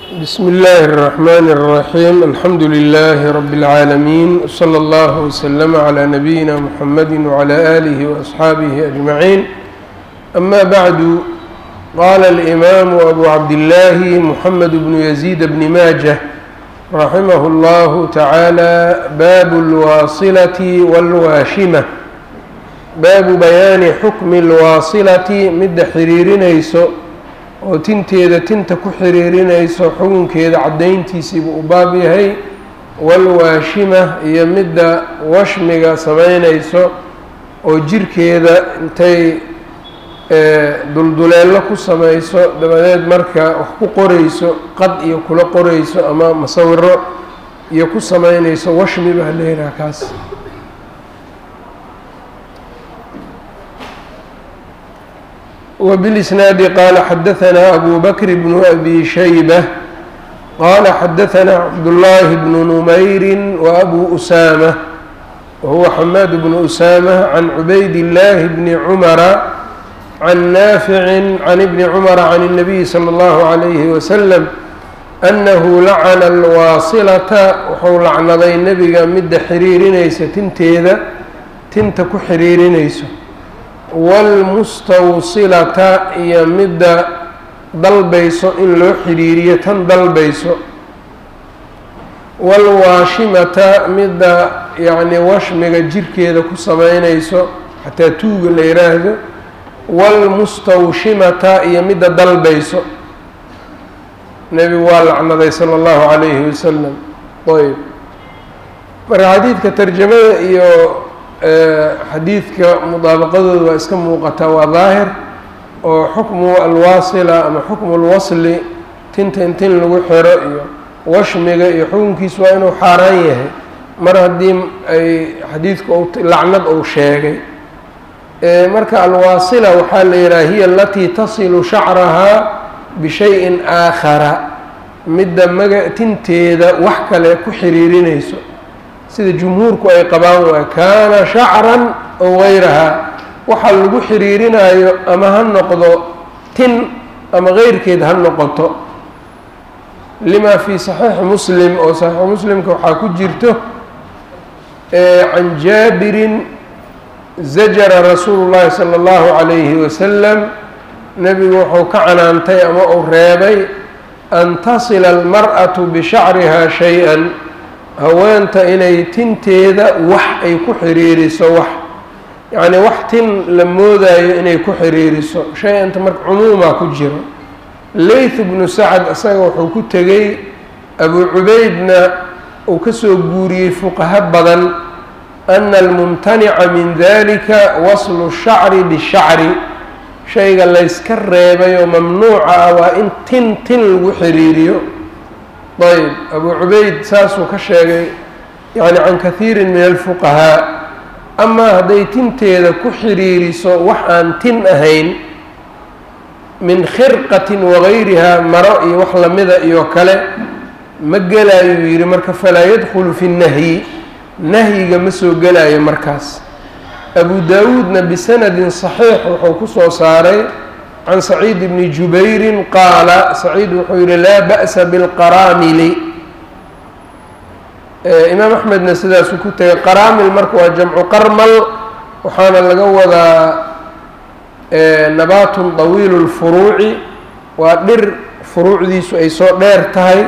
بsم الlh الرحmn الرحيم الحمdu للh رب العاalمين وصلى الله وسلم عlى نبيinا محمد وعlى آله وأصxaaبه أجمعين أmا bعd qال الإmام أbو cabdاللh محمد بن يزيد بن mاجة رحimه الله taعالى bab الواصلة والwاashimة baabu bayaani xukmi اlwaasilati midda xiriirinayso oo tinteeda tinta ku xiriirinayso xukunkeeda caddayntiisiibuu u baab yahay walwaashima iyo midda washmiga samaynayso oo jirkeeda intay dulduleello ku samayso dabadeed marka wax ku qorayso qad iyo kula qorayso ama masawiro iyo ku samaynayso washmi baa la yidhaha kaas وبالإسناaد qال xdثnا أbو بكر بن أbي شhيبة qال xdثnا cبداللahi بن نمyر وأbو أسامة وهو حmاd بن أسامة عن عبayd اللh بن عمر عن نافع عن بن عمر عن النبي صلى الله عليه وسلم أنه لacن الواaصلة wuxuu lacnaday nebiga midda xiriirinaysa tinteeda tinta ku xiriirinayso wاlmustawsilata iyo midda dalbayso in loo xiriiriyo tan dalbayso wاlwaashimata midda yacni washmiga jirkeeda ku sameynayso xataa tuuga la yiraahdo wاlmustawshimata iyo midda dalbayso nebigu waa lacnaday salى اllahu عalayhi wasalam ayb marka xadiidka tarjamada iyo xadiidka mudaabaqadooda waa iska muuqataa waa daahir oo xukmu alwaasila ama xukmu lwasli tinta in tin lagu xiro iyo washmiga iyo xukunkiisu waa inuu xaaraan yahay mar haddii ay xadiidku lacnad uu sheegay marka alwaasila waxaa la yidhaha hiya alatii tasilu shacrahaa bishayin aakhara midda maga tinteeda wax kale ku xiriirinayso sida jumhuurku ay qabaan waa kaana shacran ow gayrahaa waxa lagu xiriirinayo ama ha noqdo tin ama keyrkeed ha noqoto lima fii saxiixi muslim oo saxiixu muslimka waxaa ku jirto can jaabirin zajara rasuulu llahi sala allahu calayhi wasalam nebigu wuxuu ka canaantay ama uu reebay an tasila almar'atu bishacriha shay-an haweenta inay tinteeda wax ay ku xiriiriso wax yacni wax tin la moodayo inay ku xiriiriso shay-anta marka cumuumaa ku jiro layth bnu sacad isaga wuxuu ku tegey abu cubeydna uu ka soo guuriyey fuqaho badan ana almumtanica min dalika waslu shacri bishacri shayga layska reebay oo mamnuuca ah waa in tin tin lagu xiriiriyo ayb abu cubayd saasuu ka sheegay yani can kahiiri min alfuqahaa amaa hadday tinteeda ku xiriiriso wax aan tin ahayn min khirqatin wagayrihaa maro iyo wax lamida iyo kale ma gelaayo yidhi marka falaa yadkhulu fi nnahyi nahyiga ma soo gelaayo markaas abu daawuudna bisanadin saxiix wuxuu ku soo saaray can saciid bni jubayrin qaala saciid wuxuu yihi laa ba'sa bilqaraamili imaam axmedna sidaasuu ku tegay qaraamil marka waa jamcu qarmal waxaana laga wadaa nabaatun طawiilu lfuruuci waa dhir furuucdiisu ay soo dheer tahay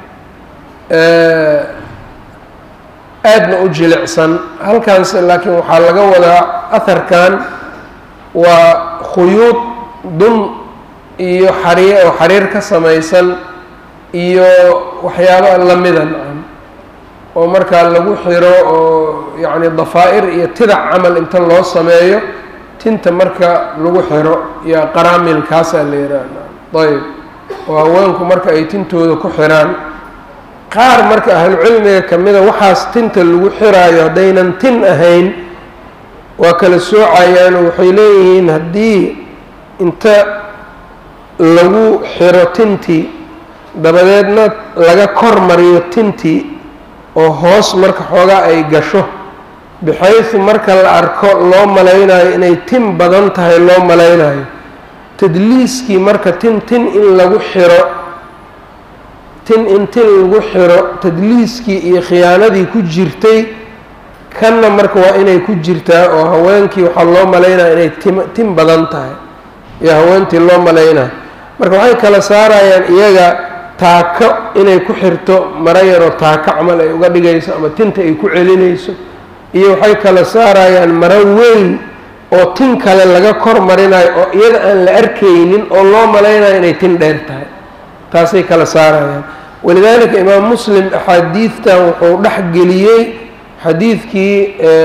aadna u jilicsan halkaans laakiin waxaa laga wadaa aharkan waa khuyuud dun iyo xariir oo xariir ka samaysan iyo waxyaaba lamida nacam oo markaa lagu xiro oo yacni dafaa-ir iyo tidac camal inta loo sameeyo tinta marka lagu xiro iyo qaraamil kaasaa la yidhaha ayb oo haweenku marka ay tintooda ku xiraan qaar marka ahlucilmiga kamida waxaas tinta lagu xiraayo haddaynan tin ahayn waa kala soocayaanoo waxay leeyihiin haddii inta lagu xiro tintii dabadeedna laga kor mariyo tintii oo hoos marka xoogaa ay gasho bixaysu marka la arko loo malaynayo inay tin badan tahay loo malaynayo tadliiskii marka tin tin in lagu xiro tin in tin lagu xiro tadliiskii iyo khiyaanadii ku jirtay kanna marka waa inay ku jirtaa oo haweenkii waxaa loo malaynaya inay tim tin badan tahay iyo haweentii loo malaynaya marka waxay kala saarayaan iyaga taako inay ku xirto maro yaroo taako camal ay uga dhigayso ama tinta ay ku celinayso iyo waxay kala saarayaan maro weyn oo tin kale laga kor marinayo oo iyada aan la arkaynin oo loo malaynayo inay tin dheer tahay taasay kala saarayaan walidaalika imaam muslim axaadiidtan wuxuu dhex geliyey xadiidkii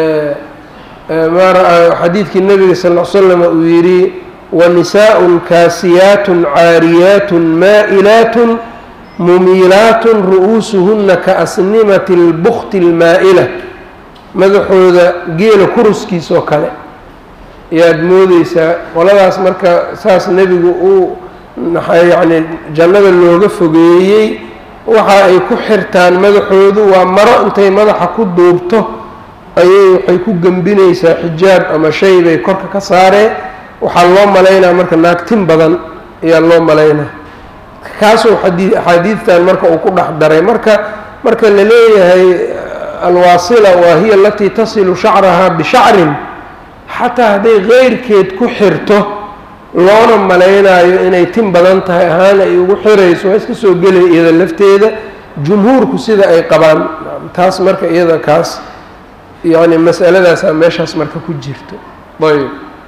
xadiidkii nebiga sal l slam uu yidhi wanisaaءun kaasiyaatun caariyaatun maa'ilaatun mumiilaatun ru'uusuhuna kaasnimati اlbukti اlmaa'ila madaxooda geela kuruskiisoo kale ayaad moodeysaa qoladaas marka saas nebigu uu yacni jannada looga fogeeyey waxa ay ku xirtaan madaxoodu waa maro intay madaxa ku duubto ayay waxay ku gembinaysaa xijaab ama shay bay korka ka saareen waxaa loo malaynaa marka naagtin badan ayaa loo malaynaa kaasuu xadii axaadiidtan marka uu ku dhex daray marka marka la leeyahay alwaasila waa hiya alatii tasilu shacrahaa bishacrin xataa hadday keyrkeed ku xirto loona malaynaayo inay tin badan tahay ahaan ay ugu xirayso waa iska soo gelay iyada lafteeda jumhuurku sida ay qabaan taas marka iyada kaas yacni masaladaasaa meeshaas marka ku jirto ayb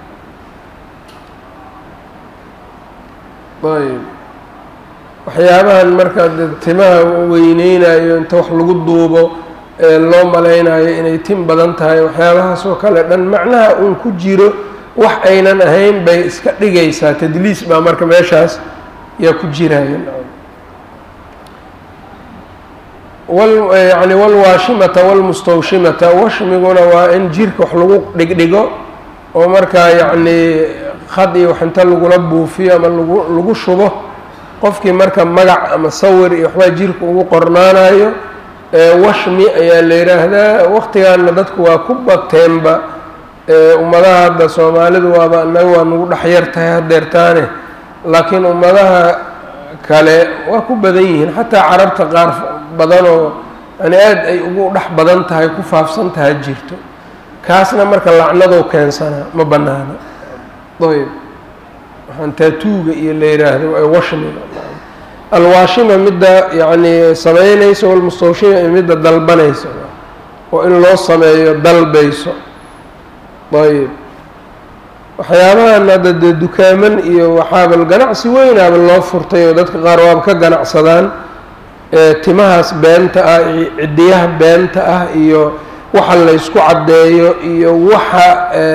ayb waxyaabahan marka timaha weyneynayo inta wax lagu duubo ee loo malaynayo inay tin badan tahay waxyaabahaas oo kale dhan macnaha uun ku jiro wax aynan ahayn bay iska dhigaysaa tadliis baa marka meeshaas yaa ku jiraya yani walwaashimata walmustawshimata washmiguna waa in jirka wax lagu dhigdhigo oo markaa yacni khad iyo wax inta lagula buufiyo ama lagu lagu shubo qofkii marka magac ama sawir iyo waxbaa jirka ugu qornaanayo washmi ayaa la yidhaahdaa waqtigaana dadku waa ku bateenba ummadaha hadda soomaalidu waaba annaga waa nagu dhexyar tahay hadeertaane laakiin ummadaha kale waa ku badan yihiin xataa carabta qaar badanoo yani aada ay ugu dhex badan tahay ku faafsan taha jirto kaasna marka lacnadou keensanaa ma banaana ayb waxaan taatuuga iyo la yidhaahdo ee washmiga alwaashima midda yacni samaynayso walmustawshima iyo midda dalbanayso oo in loo sameeyo dalbayso ayb waxyaabahan hadda dee dukaaman iyo waxaaba ganacsi weynaaba loo furtay oo dadka qaar waaba ka ganacsadaan timahaas beenta ah iyo cidiyaha beenta ah iyo waxa laysku caddeeyo iyo waxa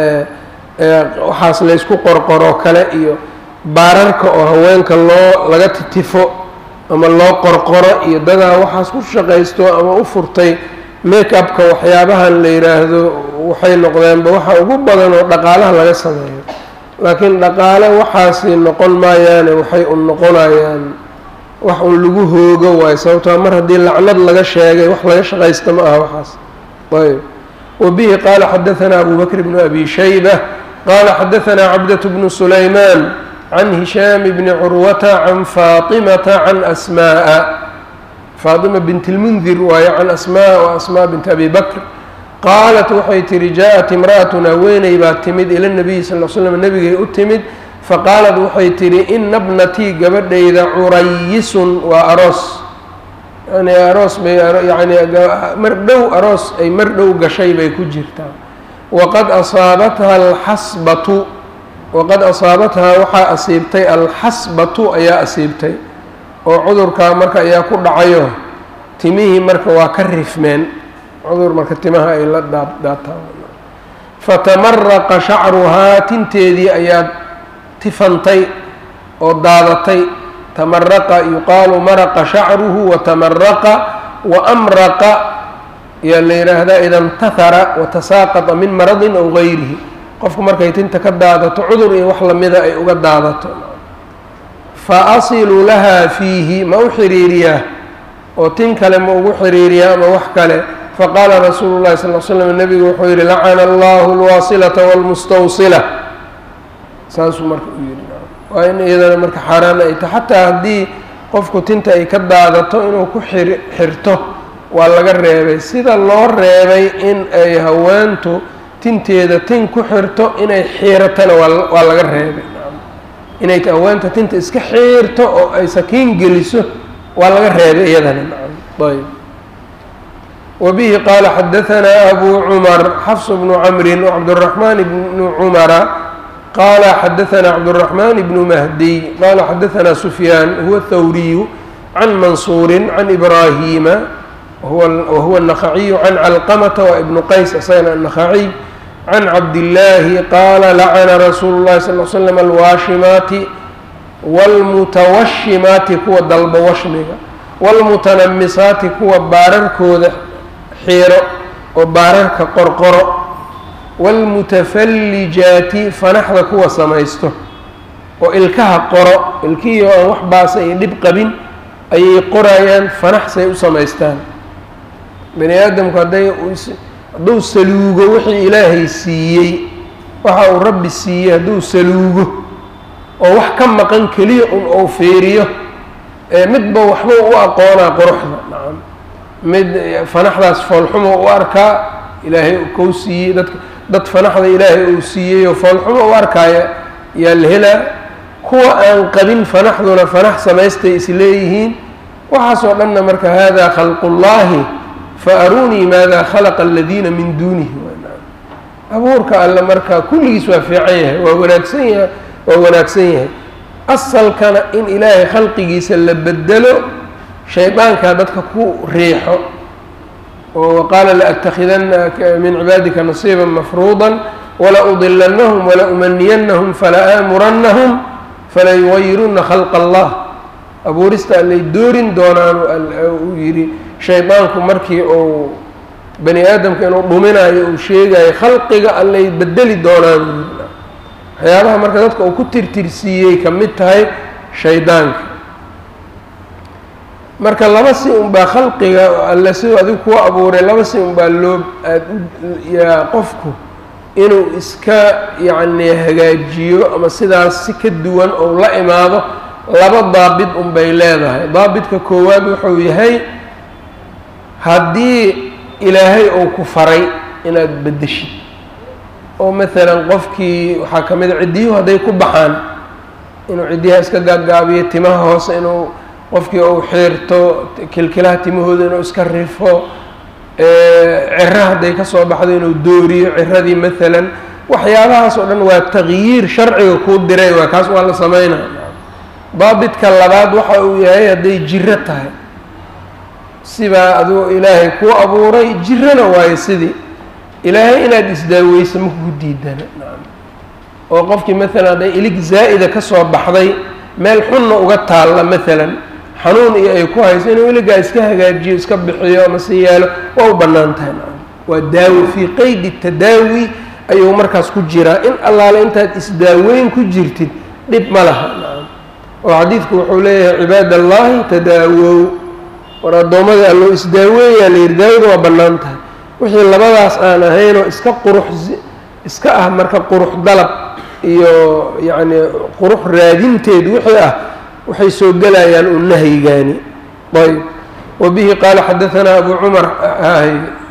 waxaas laysku qorqoro kale iyo baararka oo haweenka loo laga titifo ama loo qorqoro iyo dadaa waxaas ku shaqaysto ama u furtay make upka waxyaabahan la yidhaahdo waxay noqdeenba waxa ugu badan oo dhaqaalaha laga sameeyo laakiin dhaqaale waxaasi noqon maayaane waxay un noqonayaan wax un lagu hoogo waayo sababtoo mar haddii lacnad laga sheegay wax laga shaqaysta ma aha waxaas ayb wabihi qaala xadaanaa abu bakr bnu abi shayba qaala xadaanaa cabdaة bnu sulaymaan can hishaam bni curwata can faatimata can asmaءa faatima bint اlmundir waayo can asmaa wa asmaa bint abi bakr qaalat waxay tihi jaa-at imra'atun haweeney baa timid ila nabiyi sal l slam nebigay u timid faqaalat waxay tihi ina bnatii gabadhayda curayisun waa aroos yani aroos bay yani mar dhow aroos ay mar dhow gashay bay ku jirtaa waqad asaabatha alxasbatu waqad asaabathaa waxaa asiibtay alxasbatu ayaa asiibtay oo cudurkaa marka ayaa ku dhacayo timihii marka waa ka rifmeen cudur marka timaha ay la daataan fatamaraqa shacruhaa tinteedii ayaa tifantay oo daadatay tamaraqa yuqaalu maraqa shacruhu watamaraqa waamraqa ayaa la yidhaahdaa ida intahara watasaaqata min maradin aw gayrihi qofku markay tinta ka daadato cudur iyo wax lamida ay uga daadato fa asilu lahaa fiihi ma u xiriiriyaa oo tin kale ma ugu xiriiriyaa ama wax kale faqaala rasuulu llahi sal l slam nebigu wuxuu yihi lacana allahu alwaasilata walmustawsila saasuu marka u yihi waa in iyadana marka xaaraan ay tahay xataa haddii qofku tinta ay ka daadato inuu ku xir xirto waa laga reebay sida loo reebay in ay haweentu tinteeda tin ku xirto inay xiiratana waa waa laga reebay inay haweenta tinta iska xiirto oo ay sakiin geliso waa laga reebay iyadana ayb وبه qال xdثnا أbو cمر xفص بن cمr وcبدالرحمن بن cمرa qال xdثnا cبدالرحمن بن مهدي qال xdثnا سفyان هو الthوري عن منصور عن إبراهيم وهو النخعي عن علقمة وابن qays isagna النخعي عن cabdاللahi qاla لcنa رsuuل الlahi صلى اه سلم الwaashimaati wاlmutawashimaati kuwa dalba washmiga wاlmutanamisaati kuwa baararkooda xiiro oo baararka qorqoro wاlmutafallijaati fanaxda kuwa samaysto oo ilkaha qoro ilkihii aan wax baasa iyo dhib qabin ayay qorayaan fanaxsay u samaystaan bani aadamku hadday hadduu saluugo wixii ilaahay siiyey waxa uu rabbi siiyey hadduu saluugo oo wax ka maqan keliya un ou fiiriyo ee midba waxba u aqoonaa quruxda nacam mid fanaxdaas foolxumo u arkaa ilaahay kou siiyey dadka dad fanaxda ilaahay uu siiyey oo foolxumo u arkaaya yaa la helaa kuwa aan qabin fanaxduna fanax samaystay isleeyihiin waxaasoo dhanna marka hada khalqullaahi fa arunii maada khalaqa aladiina min duunihi abuurka alle marka kulligiis waa fiican yahay waa wanaagsan yahay waa wanaagsan yahay asalkana in ilaahay khalqigiisa la bedelo shaydaankaa dadka ku riixo oo qaala laأtakidana min cibaadika nasiiba mafruuda wala udilannahum wala umaniyannahum fala aamurannahum fala yugayiruna khalqa allah abuurista allay doorin doonaan uu yidhi shaydaanku markii uu bani aadamka inuu dhuminayo uu sheegayo khalqiga allay bedeli doonaan waxyaabaha marka dadka uu ku tirtirsiiyey ka mid tahay shaydaanka marka laba si unbaa khalqiga alle siduu adigu kuu abuuray laba si unbaa loo aad yaa qofku inuu iska yacni hagaajiyo ama sidaas si ka duwan ou la imaado laba daabit unbay leedahay daabitka koowaad wuxuu yahay haddii ilaahay uu ku faray inaad beddeshid oo maalan qofkii waxaa ka mid a ciddiyuhu hadday ku baxaan inuu ciddiyaha iska gaagaabiyo timaha hoose inuu qofkii uu xiirto kilkilaha timahooda inuu iska rifo ciro hadday ka soo baxdo inuu dooriyo ciradii maalan waxyaabahaas oo dhan waa taqyiir sharciga kuu diray waa kaas waa la sameynaa daabitka labaad waxa uu yahay hadday jiro tahay sibaa aduu ilaahay kuu abuuray jirana waayo sidii ilaahay inaad isdaaweyso ma kugu diidana oo qofkii maalan hadday ilig zaa'ida ka soo baxday meel xunna uga taalla maalan xanuun iyo ay ku hayso inuu iligaa iska hagaajiyo iska bixiyo ama si yeelo waa u bannaan tahay waa daawo fii qeydi tadaawi ayuu markaas ku jiraa in allaale intaad isdaaweyn ku jirtid dhib ma laha oo xadiidku wuxuu leeyahay cibaad allaahi tadaawow war addoommada alloo isdaaweeyaa la yidhi daawada waa bannaan tahay wixii labadaas aan ahaynoo iska qurux iska ah marka qurux dalab iyo yacni qurux raadinteed wixii ah waxay soo gelayaan u nahyigaani ayb wabihi qaala xadaanaa abu cumar hay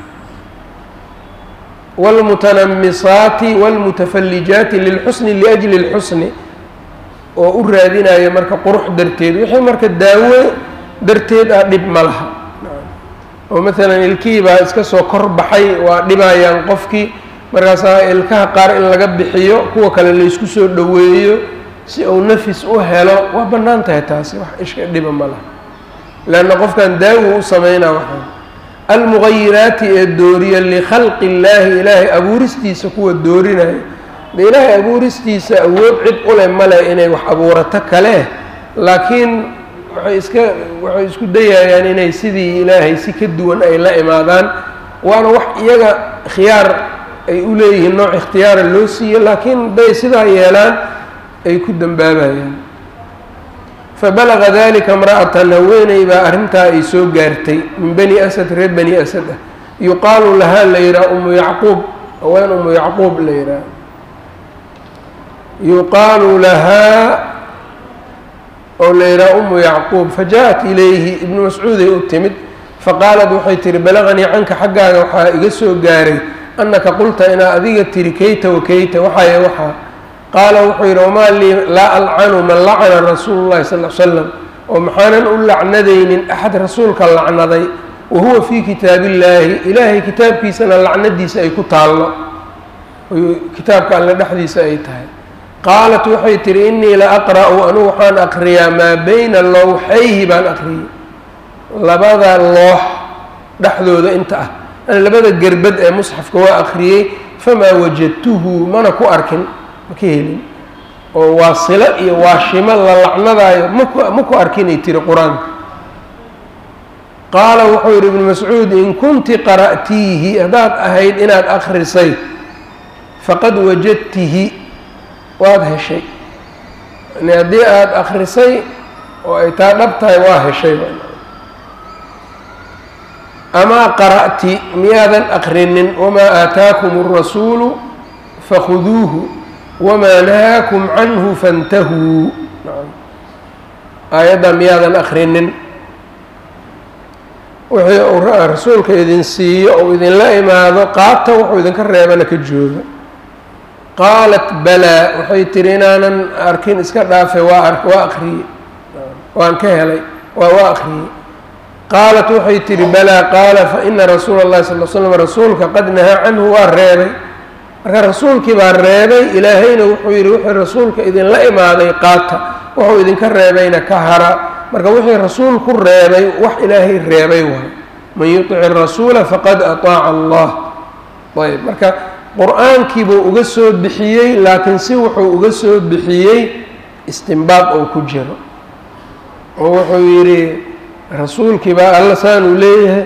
wاlmutanamisaati wاlmutafallijaati lilxusni liأjli اlxusni oo u raadinaya marka qurux darteed wixii marka daawo darteed ah dhib ma laha oo maalan ilkihii baa iska soo kor baxay waa dhibayaan qofkii markaasaa ilkaha qaar in laga bixiyo kuwa kale laysku soo dhoweeyo si uu nafis u helo waa bannaan tahay taasi wax ishka dhiba ma laha leanna qofkan daawo u sameynaa waxaan almugayiraati ee dooriya likhalqi illaahi ilaahay abuuristiisa kuwa doorinaya de ilaahay abuuristiisa awood cid u leh male inay wax abuurato kale laakiin waxay iska waxay isku dayayaan inay sidii ilaahay si ka duwan ay la imaadaan waana wax iyaga khiyaar ay u leeyihiin nooc ikhtiyaara loo siiyo laakiin hadday sidaa yeelaan ay ku dembaabayaan fabalaga dalika imra'atan haweeney baa arrintaa ay soo gaartay min bani asad reer bani asad ah yuqaalu lahaa la yidhaha umu yacquub haween umu yacquub la yidhaha yuqaalu lahaa oo la yidhaha umu yacquub faja-at ilayhi ibnu mascuuday u timid faqaalat waxay tihi balaqanii canka xaggaaga waxaa iga soo gaaray annaka qulta inaa adiga tiri kayta wa kayta waxaye waxaa qaala wuxuu yidhi wamaa lii laa alcanu man lacana rasuulu llahi sal l slam oo maxaanan u lacnadaynin axad rasuulka lacnaday wa huwa fii kitaabillaahi ilaahay kitaabkiisana lacnadiisa ay ku taallo kitaabka alle dhexdiisa ay tahay qaalat waxay tihi innii la aqra'u anugu waxaan aqriyaa maa bayna lowxayhi baan aqriyay labada loox dhexdooda inta ah an labada gerbad ee musxafka waa aqriyey famaa wajadtuhu mana ku arkin ma ka helin oo waa silo iyo waashimo la lacnadaayo maku ma ku arkinay tiri qur-aanka qaala wuxuu yidhi ibnu mascuud in kunti qara'tiihi haddaad ahayd inaad akhrisay faqad wajadtihi waad heshay yani haddii aada akhrisay oo ay taa dhab tahay waa heshay amaa qara'ti miyaadan akrinin wamaa aataakum الrasuulu fakhuduuhu wamaa nahaakum canhu fantahuu aayadda miyaadan akrinin wixii uu rasuulka idin siiyo ou idinla imaado qaata wuxuu idinka reebana ka jooga qaalat balaa waxay tihi inaanan arkin iska dhaafay waa waa akriyey waan ka helay waa waa akriyey qaalat waxay tihi balaa qaala faina rasuula اllahi sal l slam rasuulka qad nahaa canhu waa reebay marka rasuulkii baa reebay ilaahayna wuxuu yidhi wixii rasuulka idinla imaaday qaata wuxuu idinka reebayna ka hara marka wixii rasuul ku reebay wax ilaahay reebay waayo man yuطic rasuula faqad aطaaca allah ayb marka qur-aankiibuu uga soo bixiyey laakiin si wuxuu uga soo bixiyey istimbaad oo ku jiro oo wuxuu yidhi rasuulkii baa alla saanuu leeyahay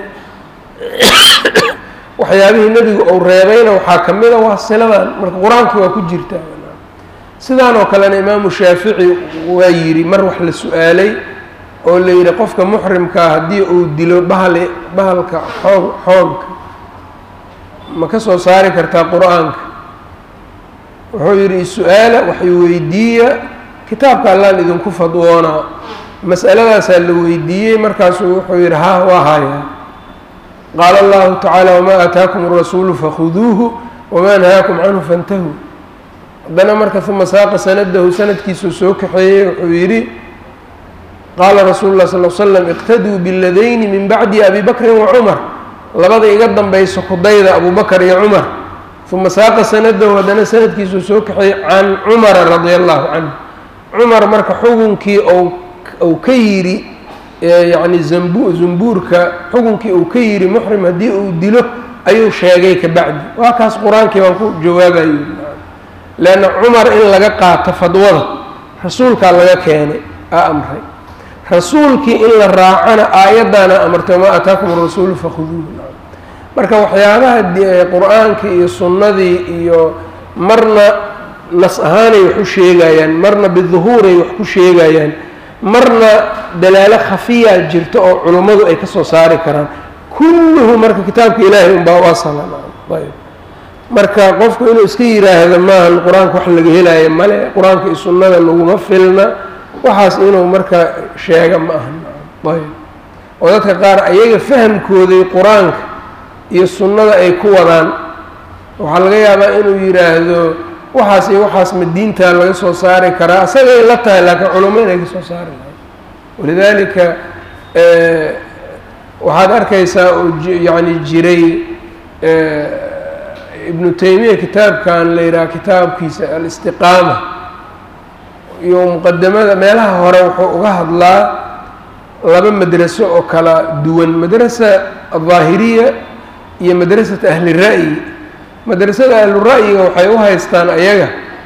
waxyaabihii nebigu uu reebayna waxaa ka mid a waa siladan marka qur-aankii waa ku jirtaa sidaan oo kalena imaamu shaafici waa yidhi mar wax la su-aalay oo la yidhi qofka muxrimkaa haddii uu dilo bahali bahalka xoog xoogka ma ka soo saari kartaa qur-aanka wuxuu yidhi su-aala waxay weydiiya kitaabka allaan idinku fadwoonaa mas'aladaasaa la weydiiyey markaasuu wuxuu yidhi ha waa hayaa qaala allahu tacaala wamaa aataakum arasuulu fakhuduuhu wamaa nahaakum canhu fantahuu haddana marka uma saaqa sanadahu sanadkiisuu soo kaxeeyey wuxuu yidhi qaala rasuulu lah sal l slam iqtaduu biladayni min bacdi abi bakrin wa cumar labada iga danbayso kudayda abu bakr iyo cumar uma saaqa sanadahu haddana sanadkiisuu soo kaxeeyey can cumara radia allahu canhu cumar marka xugunkii ou ka yidhi yacni zambu zumbuurka xukunkii uu ka yidhi muxrim haddii uu dilo ayuu sheegay ka bacdi waa kaas qur-aankii baan ku jawaabayo leanna cumar in laga qaato fadwada rasuulkaa laga keenay aa amray rasuulkii in la raacana aayaddaana amartay wamaa aataakum arasuulu fakhuduuhu marka waxyaabaha qur-aankii iyo sunnadii iyo marna nas ahaanay wax u sheegayaan marna biduhuuray wax ku sheegayaan marna dalaalo khafiyaa jirta oo culummadu ay ka soo saari karaan kulluhu marka kitaabka ilaahay unbaa u asala ayb marka qofku inuu iska yiraahdo maahan qur-aanka wax laga helaayo male qur-aanka iyo sunnada laguma filna waxaas inuu marka sheega ma ahan ayb oo dadka qaar ayaga fahamkooday qur-aanka iyo sunnada ay ku wadaan waxaa laga yaabaa inuu yidhaahdo waxaas iyo waxaas ma diintaa laga soo saari karaa isagay la tahay laakiin culamo inay ka soo saari lahay walidaalika waxaad arkaysaa oo yacni jiray ibnu taymiya kitaabkan la yidhaha kitaabkiisa alistiqaama iyo muqadamada meelaha hore wuxuu uga hadlaa laba madraso oo kala duwan madrasa aldaahiriya iyo madrasata ahli ra'yi madrasada ahlura'yiga waxay u haystaan ayaga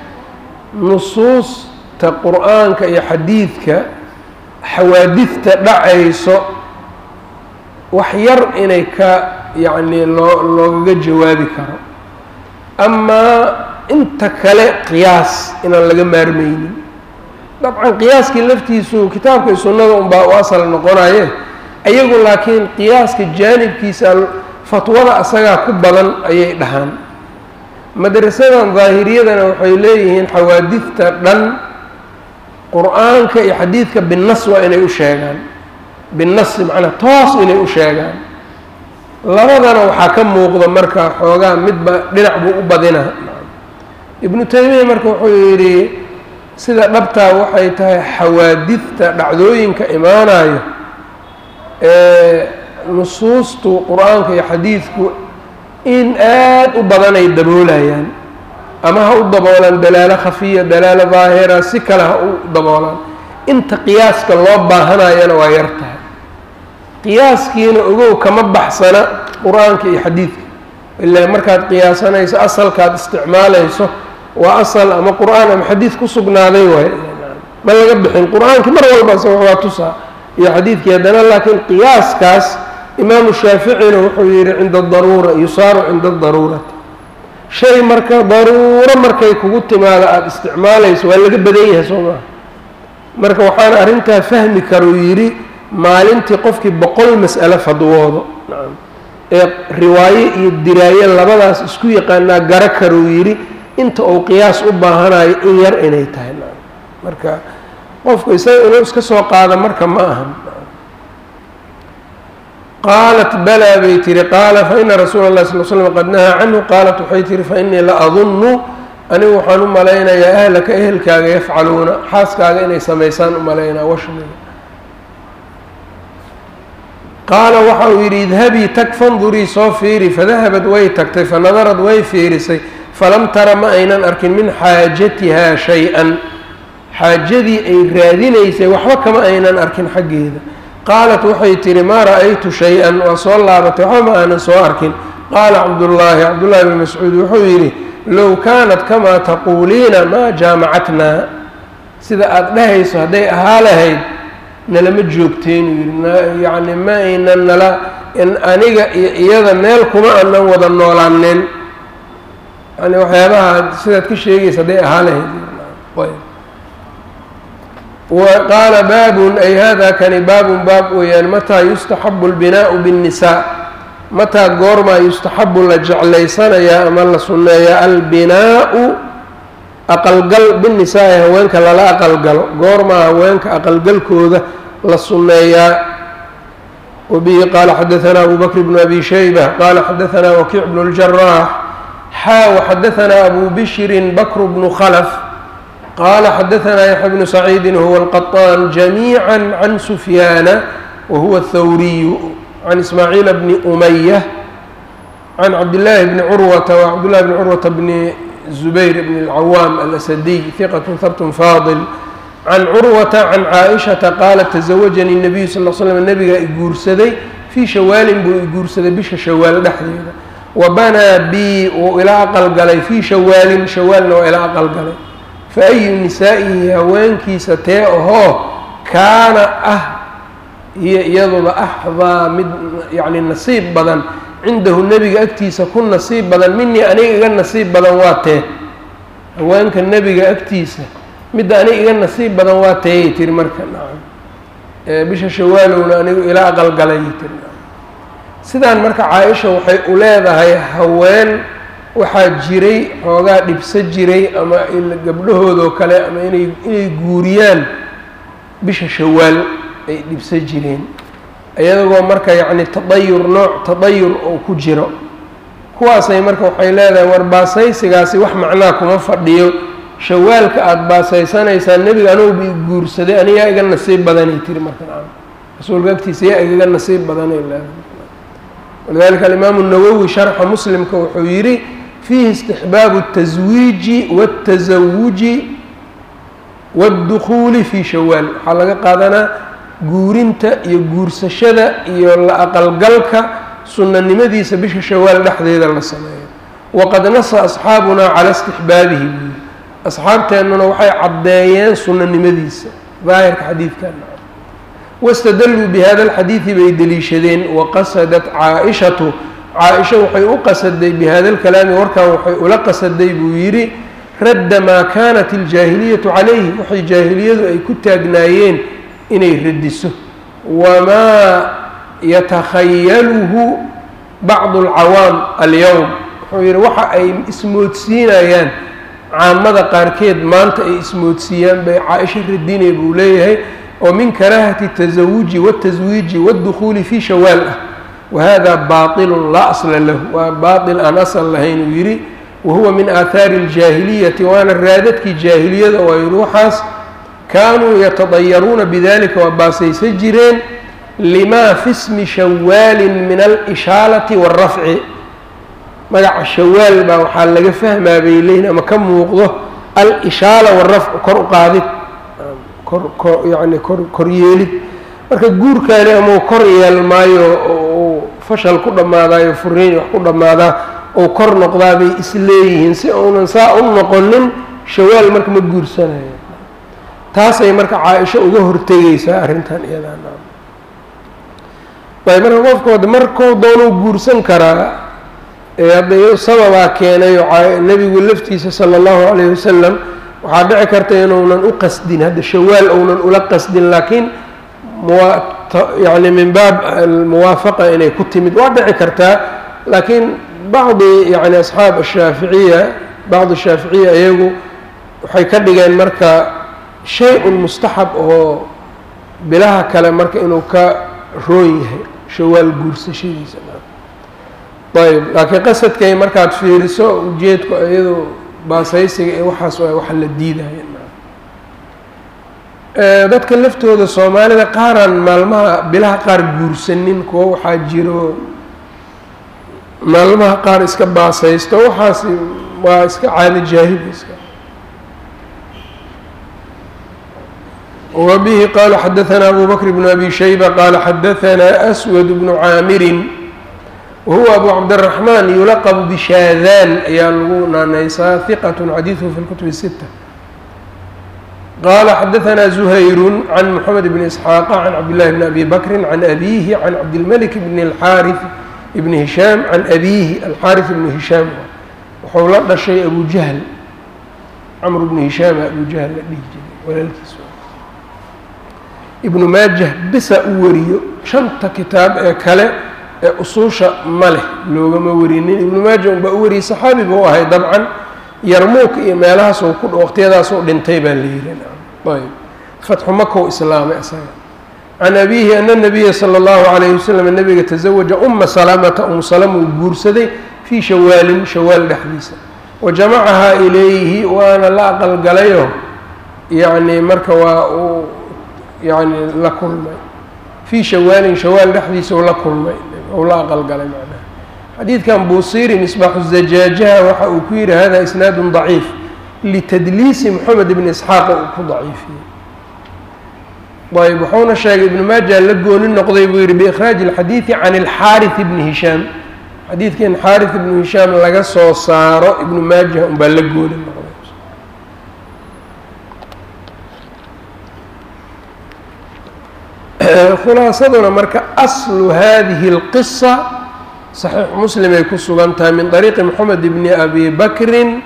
nusuusta qur-aanka iyo xadiidka xawaadidta dhacayso wax yar inay ka yacni loo loogaga jawaabi karo amaa inta kale qiyaas inaan laga maarmaynin dabcan qiyaaskii laftiisu kitaabka iyo sunnada unbaa u asal noqonaye ayagu laakiin qiyaaska jaanibkiisa fatwada asagaa ku badan ayay dhahaan madrasadan daahiriyadana waxay leeyihiin xawaadidta dhan qur-aanka iyo xadiidka binnas waa inay u sheegaan binnasi macnaa toos inay u sheegaan labadana waxaa ka muuqda marka xoogaa midba dhinac buu u badina ibnu taymiya marka wuxuu yidhi sida dhabtaa waxay tahay xawaadidta dhacdooyinka imaanayo ee nusuustu qur-aanka iyo xadiidku in aad u badan ay daboolayaan ama ha u daboolaan dalaalo khafiya dalaalo daahira si kale ha u daboolaan inta qiyaaska loo baahanayana waa yar tahay qiyaaskiina ogow kama baxsana qur-aanka iyo xadiidka ilaa markaad qiyaasanayso asalkaad isticmaalayso waa asal ama qur-aan ama xadiid ku sugnaaday waay ma laga bixin qur-aankii mar walbase waa tusaa iyo xadiidkii haddana laakiin qiyaaskaas imaamu shaaficina wuxuu yihi cinda daruura yusaaru cinda daruurati shay marka daruuro markay kugu timaado aada isticmaalayso waa laga badan yahay soo maha marka waxaana arrintaa fahmi karuu yidhi maalintii qofkii boqol mas'alo fadwoodo ee riwaayo iyo diraayo labadaas isku yaqaanaa gara karuu yidhi inta uu qiyaas u baahanayo in yar inay tahay marka qofku isaga inuu iska soo qaado marka ma ahan qaalat balaa bay tihi qaala faina rasuula اllahi sal l slm qad nahaa canhu qaalat waxay tihi fainii la adunnu anigu waxaan u malaynayaa ahlaka ehelkaaga yafcaluuna xaaskaaga inay samaysaan u malaynaa washmiga qaala waxa uu yidhi idhabii tag fandurii soo fiiri fadahabad way tagtay fanadarad way fiirisay falam tara ma aynan arkin min xaajatihaa shay-an xaajadii ay raadinaysay waxba kama aynan arkin xaggeeda qaalat waxay tihi maa ra'aytu shay-an waa soo laabatay waxba ma aanan soo arkin qaala cabdullaahi cabdullaahi bn mascuud wuxuu yidhi low kaanat kamaa taquuliina maa jaamacatnaa sida aada dhahayso hadday ahaa lahayd nalama joogteen uu yidhi yacni ma aynan nala aniga iyo iyada meel kuma aanan wada noolaaneen yani waxyaabaha sidaad ka sheegaysa hadday ahaa lahayd qaala baabun ay hada kani baabun baab weeyaan mataa yustaxabu اlbinaau bالnisaa mataa goormaa yustaxabu la jeclaysanayaa ama la sunneeyaa albinaau aqalgal binisaa-i haweenka lala aqalgalo goormaa haweenka aqalgalkooda la sunneeyaa wabihi qaala xadaanaa abu bakr bnu abi shayba qaala xadaanaa wakiic bnu اljaraax xaa waxadaanaa abu bishrin bakr bnu khlf qala xadaanaa yaxya bnu saciidi huwa alqaطaan jamiica can sufyaana wahuwa athawriyu can ismaaciila bni umaya can cabdillaahi bni curwata wa cabdillahi bni curwata bni zubayr bni اlcawaam alasadiy hiqat habt faadil can curwata can caaishata qaalat tasawajanii nabiyu sal l slam nabigaa i guursaday fii shawaalin buu i guursaday bisha shawaal dhexdeeda wa banaa bi wuu ila aqalgalay fii shawaalin shawaalna waa ila aqalgalay fa ayu nisaa'ihi haweenkiisa tee ahoo kaana ah iyo iyaduba axdaa mid yacni nasiib badan cindahu nebiga agtiisa ku nasiib badan minii aniga iga nasiib badan waa tee haweenka nebiga agtiisa midda aniga iga nasiib badan waa teeyay tiri marka nacam bisha shawaalowna anigu ila aqalgalayay tiri sidaan marka caa-isha waxay u leedahay haween waxaa jiray xoogaa dhibso jiray ama gabdhahoodoo kale ama inay inay guuriyaan bisha shawaal ay dhibso jireen iyagoo marka yacni tadayur nooc tadayur oo ku jiro kuwaasay marka waxay leedahay war baasaysigaasi wax macnaa kuma fadhiyo shawaalka aada baasaysanaysaan nebiga anuguba i guursaday anigaa iga nasiib badanay tiri marka nacam rasuulka agtiisa yaa igaga nasiib badanay leedahay walidalika alimaamu nawowi sharxa muslimka wuxuu yidhi fiihi istixbaabu الtaswiiji wاltasawuji wاddukuuli fii shawaal waxaa laga qaadanaa guurinta iyo guursashada iyo la aqalgalka sunanimadiisa bisha shawaal dhexdeeda la sameeyo waqad nasa asxaabunaa calaa istixbaabihi buu yidhi asxaabteennuna waxay caddeeyeen sunanimadiisa daahirka xadiidkan wاstadluu bihada اlxadiidi bay deliishadeen waqasadat caa-ishatu caa-isha waxay u qasaday bihada lkalaami warkan waxay ula qasaday buu yidhi radda maa kaanat iljaahiliyatu calayhi waxay jaahiliyadu ay ku taagnaayeen inay radiso wamaa yatakhayaluhu bacdu alcawaam alyowm wuxuu yidhi waxa ay ismoodsiinayaan caamada qaarkeed maanta ay ismoodsiiyaan bay caa-isha radinay buu leeyahay oo min karaahati tasawuji wataswiiji waddukhuuli fii shawaal ah wahada baatilun laa asla lahu waa baatil aan asal lahayn uu yidhi wahuwa min aathaari aljaahiliyati waana raadadkii jaahiliyada oo ay ruuxaas kaanuu yatadayaruuna bidalika waa baasaysan jireen limaa fi smi shawaalin min alishaalati waalrafci magaca shawaal baa waxaa laga fahmaa bay leeyihin ama ka muuqdo al-ishaala waalrafcu kor u qaadid kor kor yacni kor koryeelid marka guurkaani ama kor yeelmaayo oo fashal ku dhammaadaayo furiin wax ku dhammaadaa oo kor noqdaa bay isleeyihiin si uunan saa u noqonin shawaal marka ma guursanayo taasay marka caa-isho uga hortegaysaa arrintan iyadaa ayb marka qofkooda markuu doonuu guursan karaa ee hadda sababaa keenay oo nebigu laftiisa sala allahu calayhi wasalam waxaa dhici karta inuunan u qasdin hadda shawaal ounan ula qasdin laakiin yani min baab almuwaafaqa inay ku timid waa dhici kartaa laakiin bacdi yani asxaab ashaaficiya bacdi shaaficiya iyagu waxay ka dhigeen marka shay-un mustaxab oo bilaha kale marka inuu ka roon yahay shawaal guursashadiisa ayb laakiin qasadkay markaad fiiriso ujeedku iyado baasaysiga ee waxaas waa waxa la diidaya dadka laftooda soomaalida qaaraan maalmaha bilaha qaar guursanin kuwo waxaa jiro maalmaha qaar iska baasaysto waxaasi waa iska caado jaahiliska وبه qال xdثnا أbو بكر بن أbي شhيبة qال xdثnا أسود بن cاamiri وهuو أbو cبدالرحمن يuلqب بشhاdاn ayaa lagu naanaysaa ثqة xadيثه في الكتب الستة qال xdثnا زهyر عن محمد بن إسحاq عن cبدالله بن أbي بكر عن أbيه عن cبدالملك بن الحاrث بن هiشhام عن أbيه الحاrث بن هiشhام wuxuu la dhashay أbو جهل cمر بن هiشhام أbو جهل la dhihi jiray walaalkiis ibnu maajah bisa u wariyo shanta kitaab ee kale ee usuusha ma leh loogama warinin ibnu maaja unbaa u wariyey saxaabi buu ahay dabcan yarmuuk iyo meelahaas ku waqtiyadaasuu dhintay baa la yihi ayb fatxu makow islaamay isaga can abiihi ana nabiya sala allahu calayhi wasalam nabiga tasawaja uma salamata um salama uu guursaday fii shawaalin shawaal dhexdiisa wa jamacahaa ilayhi waana la aqalgalayo yacni marka waa uu yani la kulmay fii shawaalin shawaal dhexdiisa u la kulmay ou la aqalgalay macnaha xadiidkan buusiri misbaaxu zajaajaha waxa uu ku yihi hada isnaadu daciif litadliisi moxamed ibni isxaaqa uu ku daciifiyey ayb wuxuuna sheegay ibnu maaja la gooni noqday buu yihi biikhraaji alxadiidi can alxaarith ibni hishaam xadiidka in xaarith ibnu hishaam laga soo saaro ibnu maaja unbaa la gooni noqday khulaasaduna marka aslu hadihi اlqisa saxiix muslim ay ku sugan tahay min طariiqi moxamed bni abi bakrin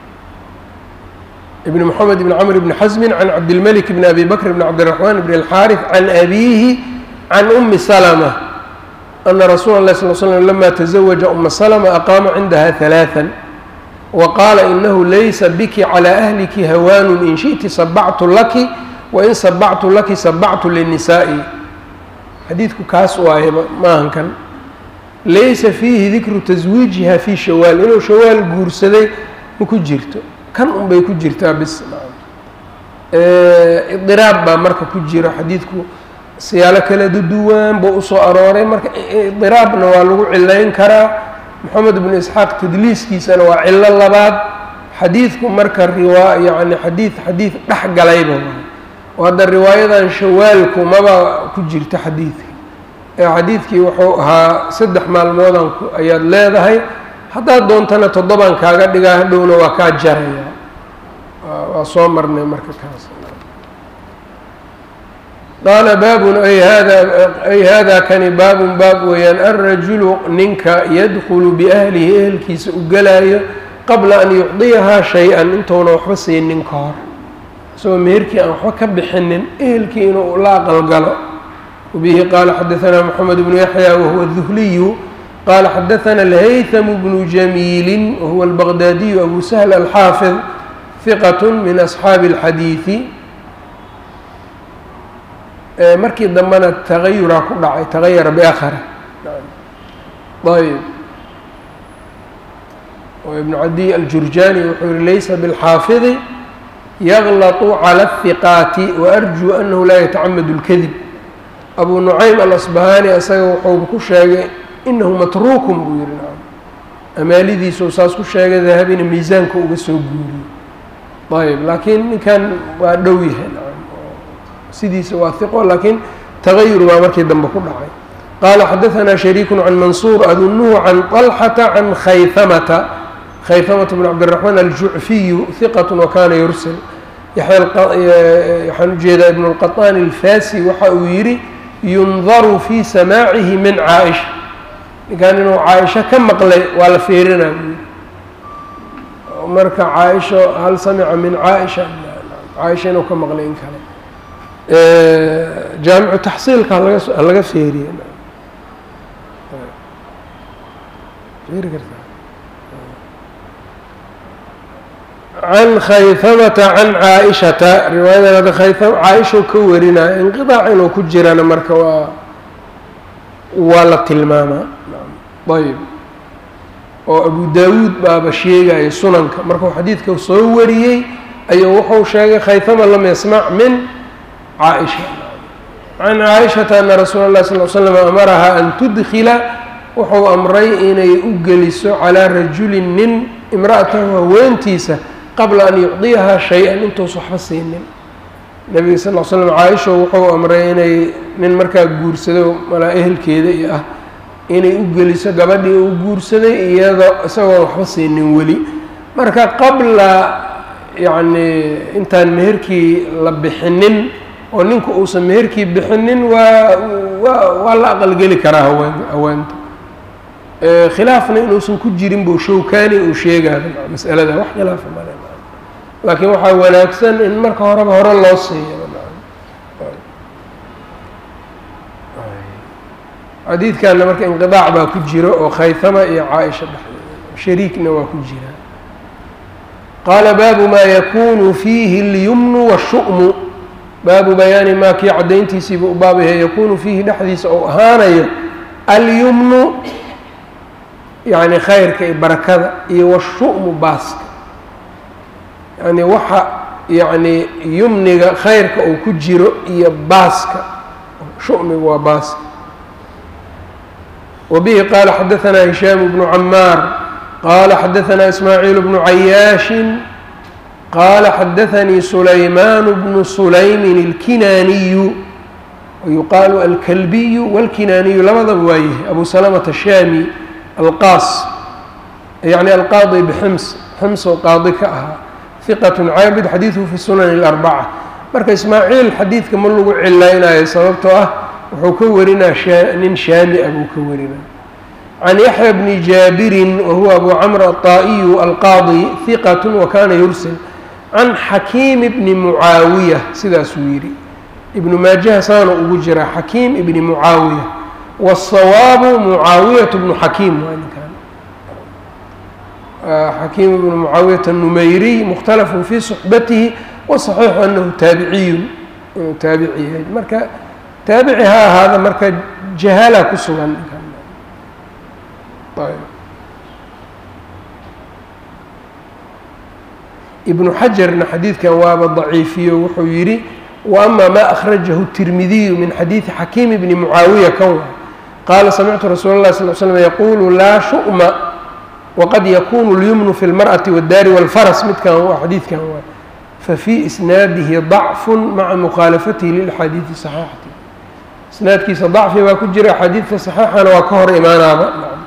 ibni moxamed bni camr bni xasmin can cabdilmalik bni abi bakr bni cabdiraxmaan bni alxaarif can abiihi can umi salma ana rasuula اlahi sal slm lama taزawaja uma salma aqaama cindaha ثalaaثa waqaala inahu laysa biki calى ahliki hawaanu in shiئti sabactu laki wain sabactu laki sabactu linisaa'i xadiidku kaas waaye maahan kan laysa fiihi dikru taswiijiha fii shawaal inuu shawaal guursaday ma ku jirto kan unbay ku jirtaa bis idiraab baa marka ku jiro xadiidku siyaalo kala duduwan buu usoo arooray marka idiraabna waa lagu cilayn karaa moxamed bnu isxaaq tadliiskiisana waa cilo labaad xadiidku marka riwaa yani xadiid xadiid dhex galayba oo hadda riwaayadan shawaalku maba ku jirta xadiidka ee xadiidkii wuxuu ahaa saddex maalmoodan ayaad leedahay haddaad doontana toddobaan kaaga dhigaa hadhowna waa kaa jaraya waa soo marnay marka kaas qaala baabun ay hada ay hada kani baabun baab weeyaan alrajulu ninka yadkulu biahlihi ehelkiisa u gelaayo qabla an yucdiyahaa shay-an intuuna waxba siinin ka hor isagoo meherkii aan waxba ka bixinin ehelkii inuu la aqalgalo wabihi qaala xadaanaa moxamed bnu yaxya wahuwa duhliyu qaala xadaana alhaythamu bnu jamiilin wahuwa albaqdaadiyu abu sahl alxaafid hiqat min asxaabi اlxadiidi markii dambena tagayuraa ku dhacay tagayara biakhara ayb oo ibnu cadiy aljurjani wuxuu yihi laysa biاlxaafidi yaglaطu calى الhiqaati waarjuu anahu laa yatacamadu اlkadib abu nucaym alasbahani isaga wuxuu ku sheegay inahu matruukun buu yihi nacam amaalidiisuu saas ku sheegay dahabina miisaanka uga soo guuriyey ayb laakiin ninkan waa dhow yahay nacam sidiisa waa hiqo laakiin tagayur baa markii dambe ku dhacay qaala xadaثna shariiku can mansuur adunuhu can طalxata can khayhamata khayhamata bn cabdالraxmaan aljucfiyu hiqat wakana yursil waxaan ujeedaa ibn اlqaطaan alfasi waxa uu yihi yundaru fi samaacihi min caaisha ninkan inuu caaisho ka maqlay waa la fiirina buu yihi marka caaisho hal samica min caaisha caaisha inuu ka maqlay in kale jaamicu taxsiilka halaga halaga feeriye can khayhamata can caaishata riwaayadan hadda khayam caaisha ka warinaya inqidaac inuu ku jirana marka waa waa la tilmaamaa ayb oo abu daawuud baaba sheegaya sunanka markuu xadiidka soo wariyey ayuu wuxuu sheegay khayhama lam yasmac min caaisha can caaishata ana rasuula اllahi sal l slam amarahaa an tudkila wuxuu amray inay u geliso calaa rajulin nin imra'atahu haweentiisa qabla an yucdiyahaa shay-an intuus waxba siinin nebiga sal l slam caaisha wuxuu amray inay nin markaa guursado malaa ehelkeeda iyo ah inay u geliso gabadhii uu guursaday iyadoo isagoo waxba siinin weli marka qabla yacni intaan meherkii la bixinin oo ninku uusan meherkii bixinin waa waa waa la aqalgeli karaa haween haweenta khilaafna inuusan ku jirin buu showkani uu sheegaayo masalada wax khilaafa male laakiin waxaa wanaagsan in marka horeba hore loo siiyo xadiidkanna marka inqidaac baa ku jiro oo khayhama iyo caaisha dhexdeeda shariikna waa ku jiraa qaala baabu maa yakunu fiihi اlyumnu waالshu'mu baabu bayaani maa kii caddayntiisiiba u baabayahay yakunu fiihi dhexdiisa ou ahaanayo alyumnu yacni khayrka iyo barakada iyo washu'mu baaska yacni waxa yacni yumniga khayrka uu ku jiro iyo baaska shu'migu waa baaska وبه qال xdثnا هiشhام بن عmاar qال xdثnا إسmاعيل بن عyاaش qال xdثnي سليمان بن سليم الكناني ويuqاaل الكلبي والكناني labadaba waa yahay أbو سلمة الشhاmي الqاص yعnي الqاضي بxms xms oo qaadi ka ahaa ثiqة caabid xadيiثه في السنن الأربعة marka إسmاعيل xadiidka ma lagu cilaynayo sababtoo ah wuxuu ka warinaa nin shaami ah buu ka warinaa can yaxya bni jaabirin wahuwa abu camr aلطaa'iyu alqaadi hiqat wakana yursil can xakiim bni mucaawiya sidaasuu yidhi ibnu maajaha saana ugu jira xakiim ibni mucaawiya wالsawaabu mucaawiyat bnu xakiim waa ninkan xakiim ibnu mucaawiyat الnumayriy mukhtalafun fii صuxbatihi waصaxiixu anahu taabiciyun inuu taabici yahay marka taabici ha ahaada marka jahaala ku sugan ibnu xajarna xadiidkan waaba daciifiyo wuxuu yidhi wa ama ma akhrajahu الtirmidiyu min xadiidi xakiim bni mucaawiya kan wa qaala samictu rasuula اllahi sal l slm yaquulu laa shu'ma waqad yakunu اlyumnu fi اlmarأati wاddaari wاlfaras midkan waa xadiidkan waa fafii isnaadihi ضacfu maca mukhaalafatihi lilaxaadiidi صaxiixati isnaadkiisa dacfi baa ku jira axaadiidka saxiixana waa ka hor imaanaaba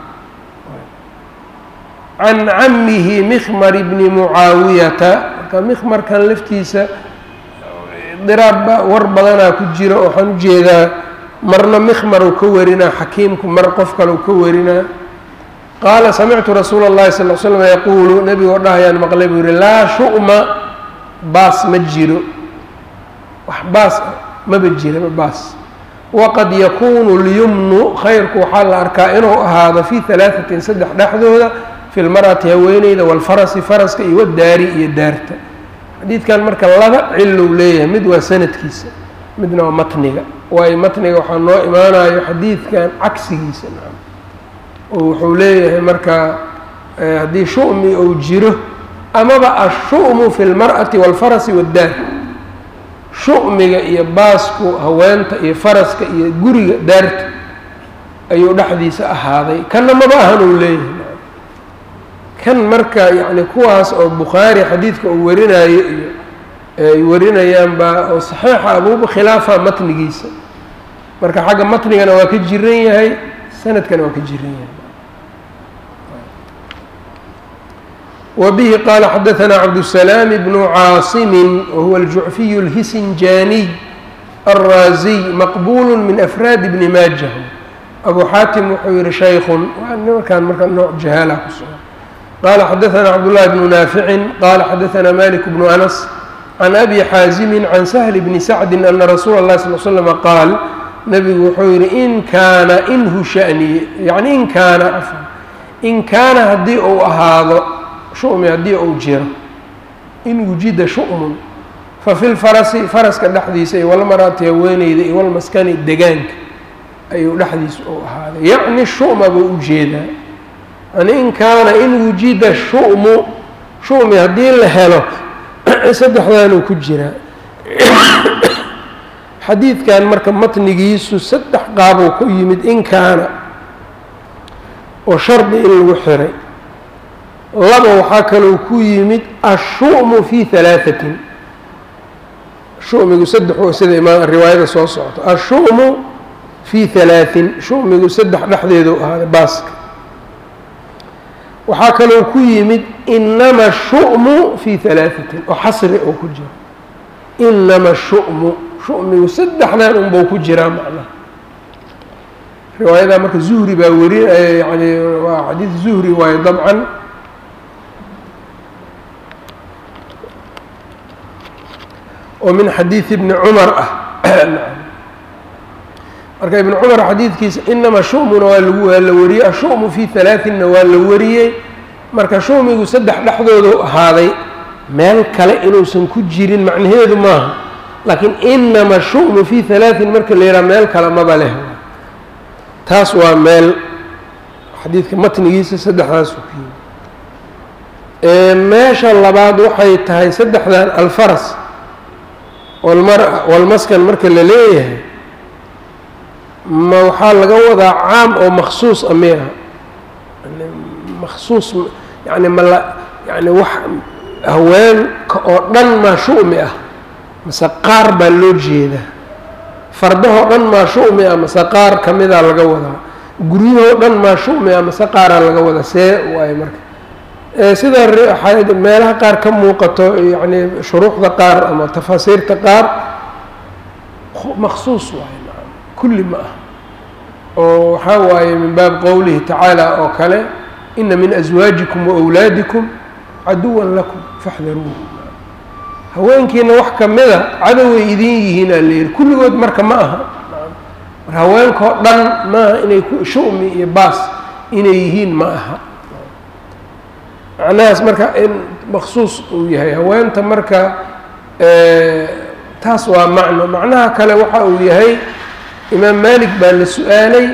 can camihi mikmar bni mucaawiyata marka mikmarkan laftiisa diraabba war badanaa ku jira waxaan ujeedaa marna mikmar uu ka warinaa xakiimku mar qof kale uu ka warinaa qaala samictu rasuula اllahi sal l slam yaquulu nebigoo dhahayaan maqlay buu yihi laa shu'ma baas ma jiro wax baas maba jiraba baas waqad yakunu اlyumnu khayrku waxaa la arkaa inuu ahaado fii halaaثatin saddex dhexdooda fi lmar'ati haweeneyda wاlfarasi faraska iyo wadaari iyo daarta xadiidkan marka laba cilow leeyahay mid waa sanadkiisa midna waa matniga waayo matniga waxaa noo imaanayo xadiidkan cagsigiisa nacam oo wuxuu leeyahay marka haddii shu'mi uu jiro amaba ashu'mu fi lmar'ati waalfarasi waddaar shu'miga iyo baasku haweenta iyo faraska iyo guriga daarta ayuu dhexdiisa ahaaday kanna maba ahan uu leeyahay kan marka yacni kuwaas oo bukhaari xadiidka uu warinayo iyo ay warinayaan baa oo saxiixa abuuba khilaafa matnigiisa marka xagga matnigana waa ka jiran yahay sanadkana waa ka jiran yahay وبه qال xdثnا cبدالسلام بن cاaصم وهو الجuعفي الهسنجاني الرازي مqبول من أفrاad بن mاجة أbو xاaتم wuxuu yihi شhayk markaan marka nooع جahاaلa ku sugan qال xdثnا cبدالله بن نافع qال xdثnا مالك بن أنس عن أbي xاaزم عن سهل بن سعد أن رsuuل الlه صلى اه سلم qاaل نبgu wuxuu yihi in kaana inhu شhأنiye yعnي in kaana in kaana hadii uu ahaado shu'mi haddii uu jiro in wujida shu'mun fa fi lfarasi faraska dhexdiisa iyo walmarati haweeneyda iyo walmaskani degaanka ayuu dhexdiisa u ahaaday yacni shu'ma buu u jeedaa yani in kaana in wujida shu'mu shu'mi haddii la helo saddexdaanuu ku jiraa xadiidkan marka matnigiisu saddex qaabuu ku yimid in kaana oo shardi in lagu xiray laba waxaa kaloo ku yimid ashu'mu fi halaaثatin shumigu saddex sida imaam riwaayada soo socoto ashu'mu fi halaaثin shumigu saddex dhexdeedu ahaaday baaska waxaa kaloo ku yimid inama shu'mu fi halaaثatin oo xasri oo ku jiro inama shu'mu shumigu saddexdan unbau ku jiraa macnaha riwaayadaa marka zuhri baa weri yani waa xadiid zuhri waayo dabcan oo min xadiid ibni cumar ah marka ibn cumar xadiidkiisa inama shu'muna waa lagu waa la wariyey ashu'mu fi halaaثinna waa la wariyey marka shumigu saddex dhexdoodu ahaaday meel kale inuusan ku jirin macnaheedu maaha laakiin inama shu'mu fi halaaثin marka la yidhaha meel kale maba leh taas waa meel xadiidka matnigiisa saddexdaasu ku yimi meesha labaad waxay tahay saddexdan alfaras walmara walmaskan marka la leeyahay ma waxaa laga wadaa caam oo maksuus a miya maksuus yani mala yani wax haweenka oo dhan maa shu'mi ah mase qaar baa loo jeedaa fardahoo dhan maa shu'mi ah mase qaar ka mida laga wadaa guryahoo dhan maa shu'mi ah mase qaaraa laga wadaa see waayo marka sida meelaha qaar ka muuqato yani shuruuxda qaar ama tafaasiirta qaar maksuus waayo maa kulli ma ah oo waxaa waaye min baab qowlihi tacaala oo kale ina min aswaajikum waawlaadikum caduwan lakum faxdaruuhu haweenkiina wax kamida cadoway idin yihiin aa layihi kulligood marka ma aha mar haweenkao dhan maaha inay shu'mi iyo baas inay yihiin ma aha macnahaas marka in maksuus uu yahay haweenta marka taas waa macno macnaha kale waxa uu yahay imaam malik baa la su-aalay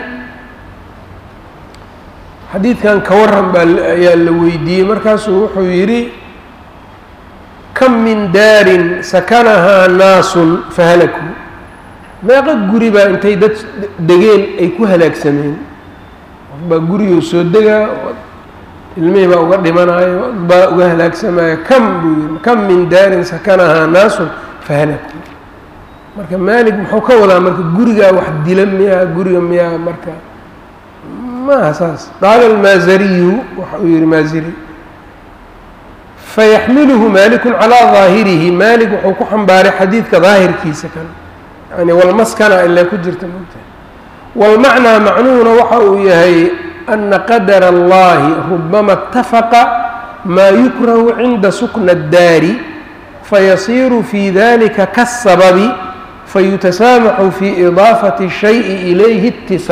xadiidkan ka waran baa ayaa la weydiiyey markaasuu wuxuu yidhi kam min daarin sakanahaa naasun fahalakuu meeqa guri baa intay dad degeen ay ku halaagsameen qof baa guriguu soo degaa ilmihii baa uga dhimanayo baa uga halaagsamaya kam buu yidhi kam min daarin sakanahaa naasun fahalakuu marka maalig muxuu ka wadaa marka gurigaa wax dila miyaa guriga miyaa marka maaha saas qaala almaazariyu waxa uu yihi maaziri fayaxmiluhu maalikun calaa daahirihi maalik wuxuu ku xambaaray xadiidka daahirkiisa kan yani walmaskana ilaa ku jirta mogtahay walmacnaa macnuhuna waxa uu yahay ana qadara allahi rubama اtafaqa maa yukrahu cinda sukna اddaari fayasiiru fi dalika kasababi fayutasaamaxu fi idaafati الshayءi ilayhi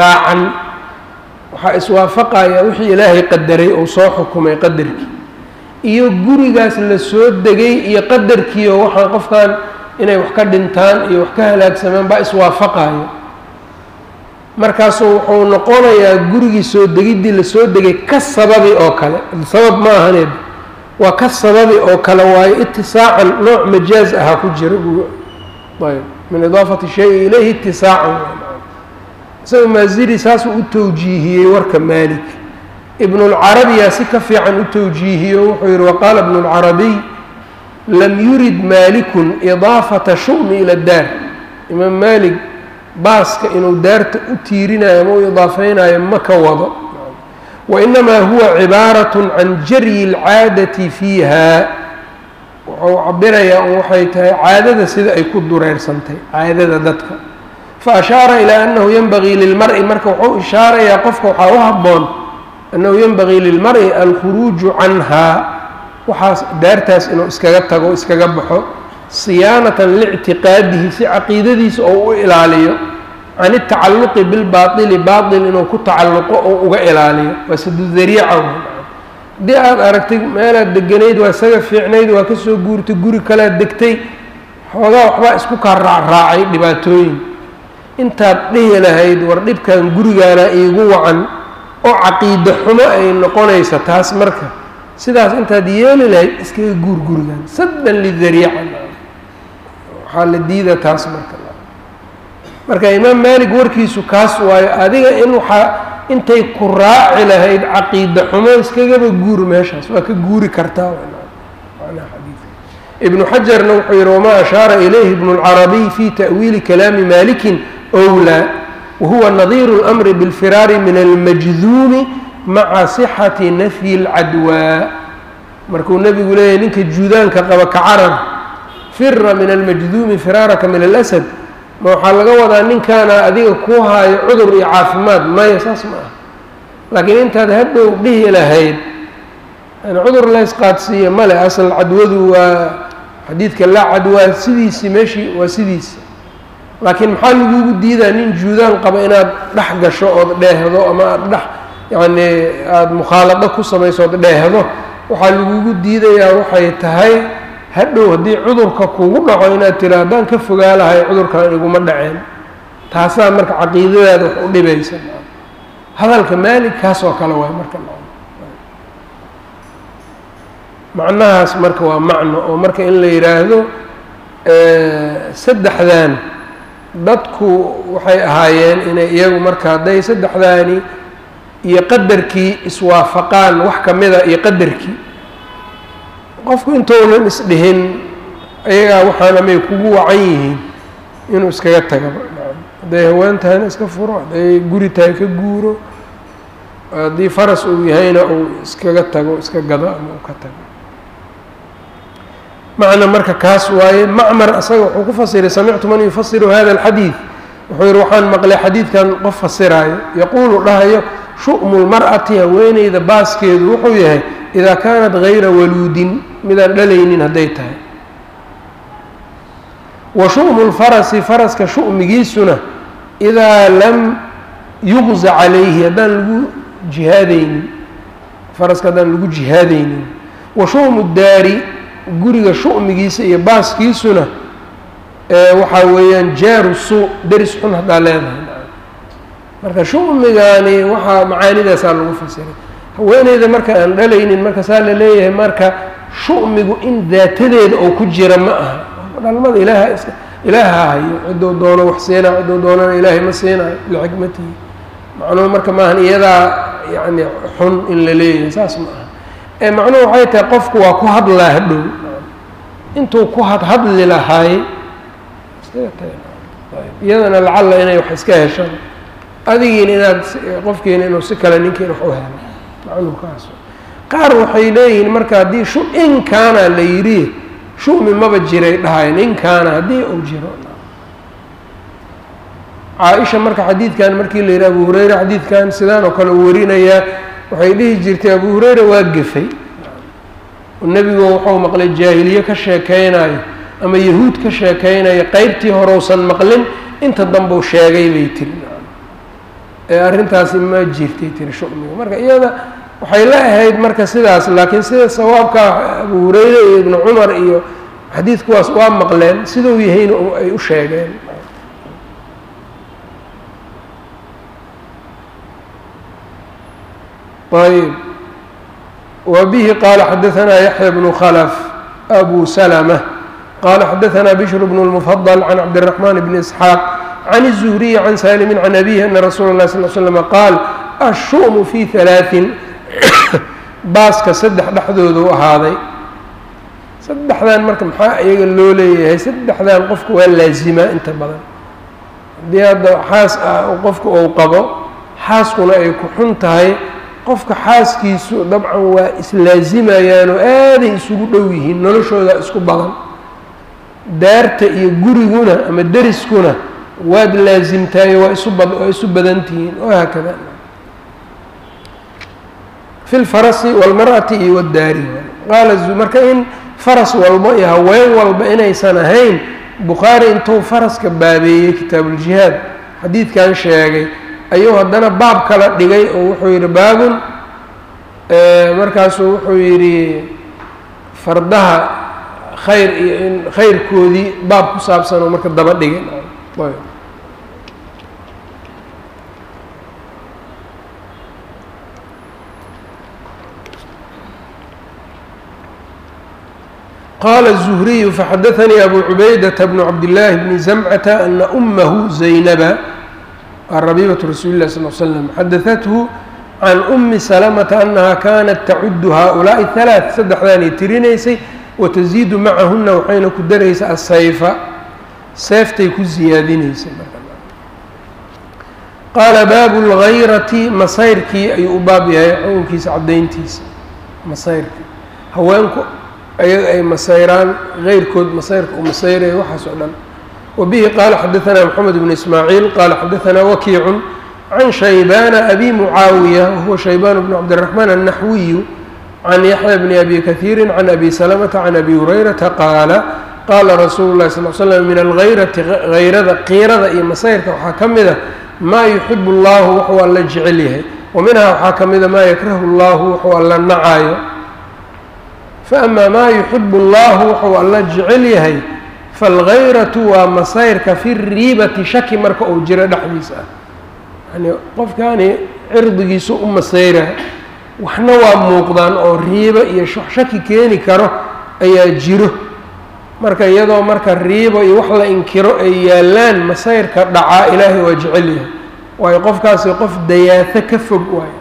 اtisaacan waxaa iswaafaqaya wixii ilaahay qadaray ou soo xukumay qadarkii iyo gurigaas la soo degay iyo qadarkiioo waxaan qofkan inay wax ka dhintaan iyo wax ka halaagsamaan baa iswaafaqayo markaasuu wuxuu noqonayaa gurigii soo degiddii la soo degay ka sababi oo kale sabab ma ahaneed waa ka sababi oo kale waayo itisaacan nooc majaaz ahaa ku jira ayb min idaafati shay ilayhi itisaacan isaga maaziri saasuu u tawjiihiyey warka maalik ibnulcarabiyaa si ka fiican u tawjiihiyo wuxuu yihi waqaala ibnu lcarabiy lam yurid maalikun idaafata shu'mi ila daar imaam maalik baaska inuu daarta u tiirinayo ama u idaafeynayo ma ka wado wainamaa huwa cibaaratun can jaryi اlcaadati fiiha wuxuu cabirayaa un waxay tahay caadada sida ay ku dureersantay caadada dadka faashaara ilaa annahu yenbagii lilmari marka wuxuu ishaarayaa qofka waxaa u habboon annahu yenbagii lilmari alkhuruuju canhaa waxaas daartaas inuu iskaga tago iskaga baxo siyaanatan liictiqaadihi si caqiidadiisa oo u ilaaliyo can itacalluqi bilbaaili baail inuu ku tacalluqo oo uga ilaaliyo waa sadudariica haddii aada aragtay meelaad deganayd waa isaga fiicnayd waa kasoo guurtay guri kalead degtay xoogaa waxbaa isku kaa raacraacay dhibaatooyin intaad dhihi lahayd war dhibkan gurigaana iigu wacan oo caqiide xumo ay noqonaysa taas marka sidaas intaad yeeli lahayd iskaga guur gurigan saddan lidariica waxaa la diida taas marka marka imaam maalik warkiisu kaas waayo adiga in waxaa intay ku raaci lahayd caqiide xumo iskagaba guur meeshaas waa ka guuri kartaa ibnu xajarna wuxuu yihi wamaa ashaara ilayhi ibnu اlcarabiy fi ta'wiili kalaami malikin wlaa wahuwa nadiiru اlmri biاlfiraari min almajduumi maca sixati nafyi اlcadwaa markuu nebigu leeyahy ninka juudaanka qaba ka carar fira min almajduumi firaaraka min alasad ma waxaa laga wadaa ninkaana adiga kuu haayo cudur iyo caafimaad maya saas ma ah laakiin intaad hadhow dhihi lahayd cudur la ysqaadsiiya male asal cadwadu waa xadiidka laa cadwaa sidiisii meeshii waa sidiisi laakiin maxaa lagugu diidaa nin juudaan qaba inaad dhex gasho ood dheehdo ama aada dhex yacni aada mukhaalado ku samayso ood dheehdo waxaa lagugu diidayaa waxay tahay hadhow haddii cudurka kugu dhaco inaad tira haddaan ka fogaa lahay cudurkan iguma dhaceen taasaa marka caqiidadaada wax u dhibaysa hadalka maalig kaas oo kale waay marka macnahaas marka waa macno oo marka in la yidhaahdo saddexdan dadku waxay ahaayeen inay iyagu marka hadday saddexdaani iyo qadarkii iswaafaqaan wax ka mida iyo qadarkii qofku intounan isdhihin ayagaa waxaana may kugu wacan yihiin inuu iskaga tagaba hadday haween tahayna iska furo hadday guri tahay ka guuro haddii faras uu yahayna uu iskaga tago iska gado ama uu ka tago macna marka kaas waaye macmar asaga wuxuu ku fasiray samictu man yufasiru hada alxadiid wuxuu yihi waxaan maqlay xadiidkan qof fasiraayo yaquulu dhahayo shu'mu lmar'ati haweeneyda baaskeedu wuxuu yahay idaa kaanat gayra waluudin midaan dhalaynin hadday tahay wa shu'mu lfarasi faraska shu'migiisuna idaa lam yuqza calayhi haddaan lagu jihaadaynin faraska haddaan lagu jihaadaynin wa shu'mu daari guriga shu'migiisa iyo baaskiisuna waxaa weeyaan jaaru suu deris xun haddaa leedahay marka shu'migaani waxaa macaanidaasaa lagu fasiray haweeneyda marka aan dhalaynin marka saa la leeyahay marka shu'migu in daatadeeda oo ku jira ma aha dhalmada ilaaha is ilaaha hayo ciddou doono wax siinayo ciddou doonana ilaahay ma siinayo lixikmatihi macnuhu marka maahan iyadaa yacni xun in la leeyahay saas ma aha ee macnuhu waxay tahay qofku waa ku hadlaa hadhow intuu ku hadhadli lahaay iyadana lacalla inay wax iska heshaan adigiina inaad qofkiina inuu si kale ninkiina wax u helo macnuhu kaas qaar waxay leeyihiin marka haddii shu in kaana la yidhi shumi maba jiray dhahayn in kaana haddii uu jiro caa-isha marka xadiidkan markii la yidhi abu hureyre xadiidkan sidaan oo kale u warinayaa waxay dhihi jirtay abu hureyre waa gefay nebigu wuxuu maqlay jaahiliye ka sheekeynayo ama yahuud ka sheekeynayo qeybtii horeusan maqlin inta dambeu sheegay bay tiri ee arrintaasi ma jirtay tiri shumiga marka iyada waxay la ahayd marka sidaas laakiin sida sawaabka abu hureyre iyo ibnu cumar iyo xadiidkuwaas waa maqleen siduu yahayna ay u sheegeen ayb wa bihi qaala xadaanaa yaxya bnu khlf abu slmة qala xadaanaa bishr bn اlmfضل can cabdالرaحman bn isxaaq can الزhriي can salimi can abihi ana rasuula اlah sal slm qaal الshu'mu fi ثalaaثin baaska saddex dhexdoodu ahaaday saddexdan marka maxaa iyaga loo leeyahay saddexdan qofka waa laazimaa inta badan haddii hadda xaas ah qofka uu qabo xaaskuna ay ku xun tahay qofka xaaskiisu dabcan waa islaazimayaan oo aaday isugu dhow yihiin noloshooda isku badan daarta iyo guriguna ama deriskuna waad laasimtaayo waa isu bad waa isu badan tihiin wahaakada fi lfarasi walmar'ati iyo waddaari qaala marka in faras walba iyo haween walba inaysan ahayn bukhaari intuu faraska baabeeyey kitaabuuljihaad xadiidkan sheegay ayuu haddana baab kala dhigay oo wuxuu yidhi baabun markaasuu wuxuu yidhi fardaha khayr iyo in khayrkoodii baab ku saabsan oo marka daba dhigay qala الزhriyu faxadaثanii abu cubaydaةa bnu cabdillaahi bni zamcata ana umahu zaynaba rabiibaة rasuuli lah sal l slm xadaثathu can umi salamata anaha kanat tacudu haؤulaaءi halaaث saddexdaanay tirinaysay watasiidu macahuna waxayna ku daraysa asayfa seeftay ku ziyaadinaysay qaala baabu اlgayrati masayrkii ayuu u baab yahay xukunkiisa cadayntiisa masayrka haweenku ayaga ay masayraan غeyrkood masayrka uu masayraya waxaas oo dhan wabihi qaala xadaثna mxamed bn ismaaciil qaala xadaثna wakiicu can shaybana abi mucaawiya wahuwa shaybaan bn cabdالرaحmaan الnaxwiyu can yaxya bni abi kahiiri can abi salamata can abi hurayrata qaala qaala rasuulu اlahi sal slm min algayrati hayrada qiirada iyo masayrka waxaa ka mida maa yuxibu اllahu wuxuu alla jecel yahay wa minhaa waxaa ka mida maa yakrahu اllahu wuxuu alla nacaayo faama maa yuxibu اllahu wuxuu alla jecel yahay falgayratu waa masayrka fi riibati shaki marka uu jiro dhexdiisa ah yani qofkaani cirdigiisu u masayra waxna waa muuqdaan oo riibo iyo shaki keeni karo ayaa jiro marka iyadoo marka riibo iyo wax la inkiro ay yaalaan masayrka dhacaa ilaahay waa jecel yahay waayo qofkaasi qof dayaato ka fog waayo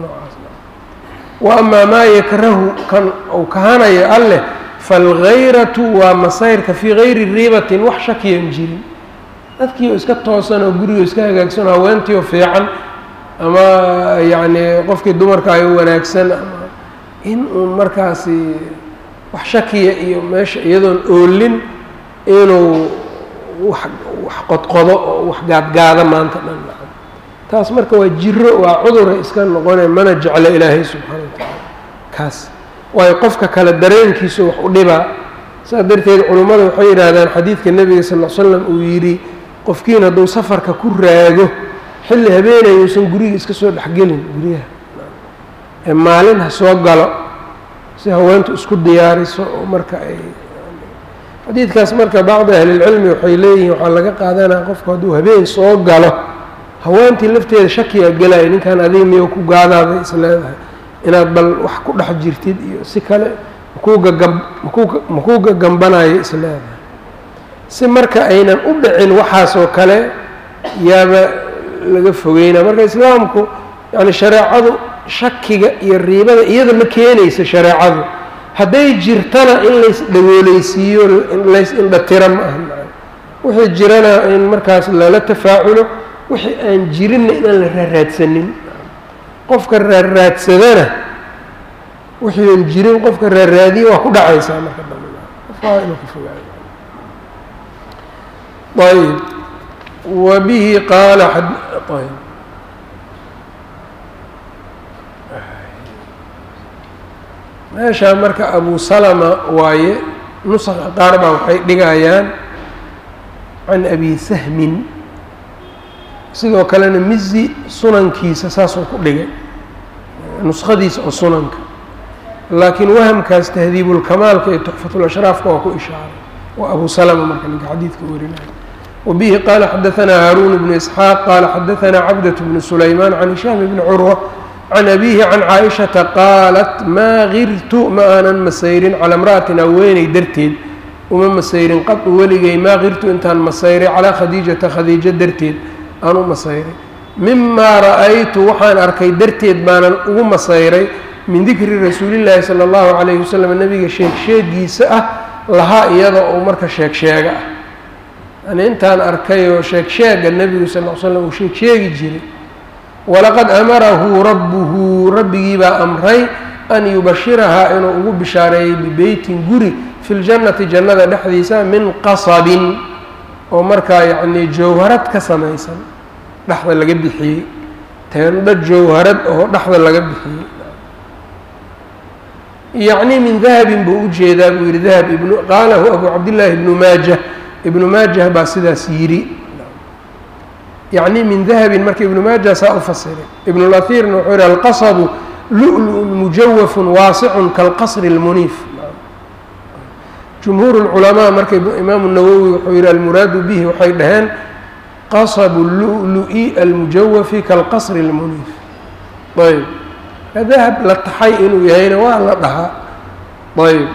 wa amaa maa yakrahu kan uu kahanayo alleh falgayratu waa masayrka fii gayri riibatin wax shakiyan jirin dadkii oo iska toosan oo guriga iska hagaagsan oo haweentii oo fiican ama yacni qofkii dumarka ay wanaagsan ama in uun markaasi wax shakiya iyo meesha iyadoon oolin inuu wax wax qodqodo oo wax gaadgaado maanta dhan taas marka waa jiro waa cudura iska noqone mana jeclo ilaahay subxaana wa tacaala kaas waayo qofka kale dareenkiisu wax u dhibaa saas darteed culummada waxay yidhaahdaan xadiidka nebiga sal l slam uu yidhi qofkiin hadduu safarka ku raago xilli habeenay uusan guriga iska soo dhexgelin guryaha ee maalin ha soo galo si haweentu isku diyaariso oo marka ay xadiidkaas marka bacdi ahlilcilmi waxay leeyihiin waxaa laga qaadanaa qofku hadduu habeen soo galo haweentii lafteeda shakiyaa gelaya ninkan adiga miyo ku gaadaaday is leedahay inaad bal wax ku dhex jirtid iyo si kale makuu gagam makuu makuu gagambanayo is leedahay si marka aynan u dhicin waxaasoo kale yaaba laga fogeynaa marka islaamku yani shareecadu shakiga iyo riibada iyada ma keenaysa shareecadu hadday jirtana in lays dhagooleysiiyo lays indhatira ma aha wixii jirana in markaas lala tafaaculo wixii aan jirinna inaan la raaraadsanin qofka raarraadsadana wixii aan jirin qofka raarraadiya waa ku dhacaysaa marka dambe qofka waa inuu ka fogaayo ayb wa bihi qaala ayb meeshaa marka abu salama waaye nusaqa qaar baa waxay dhigayaan can abi sahmin sidoo kalena mizi sunankiisa saasuu ku dhigay nuskhadiisa oo sunanka laakiin wahamkaas tahdiibulkamaalka iyo tuxfatulashraafka waa ku ishaaray waa abu salama marka ninka xadiidka warinaya wabihi qaala xadaanaa haaruun bnu isxaaq qaala xadaanaa cabdat bnu sulaymaan can hishaam bni curwa can abihi can caaishata qaalat maa girtu ma aanan masayrin calaa imra'atin haweeney darteed uma masayrin qadu weligay maa girtu intaan masayray calaa khadiijata khadiijo darteed aan u masayray mimaa ra'aytu waxaan arkay darteed baanan ugu masayray min dikri rasuulillaahi sala allahu calayhi wasalam nebiga sheegsheegiisa ah lahaa iyada oo marka sheegsheega ah yani intaan arkay oo sheegsheega nebigu sal l slam uu sheegsheegi jiray walaqad amarahu rabbuhu rabbigii baa amray an yubashirahaa inuu ugu bishaareeyey bibeytin guri fi ljannati jannada dhexdiisa min qasabin oo markaa yacnii jawharad ka samaysan dhexda laga bixiyey teendho jawharad oo dhexda laga bixiyey yacni min dahabin buu u jeedaa buu yihi dahab ibnu qaalahu abu cabdillaahi ibnu maajah ibnu maajah baa sidaas yidhi yacni min dahabin marka ibnu maajah saa u fasiray ibnu lahiirna wuxuu yihi alqasabu lu-lu-un mujawafun waasicun kalqasri اlmuniif jumhuur اlculamaa marka imaamu nawowi wuxuu yihi almuraadu bihi waxay dhaheen qasabu lu-lu-i almujawafi kalqasri اlmuniif ayb dahab la taxay inuu yahayna waa la dhahaa ayb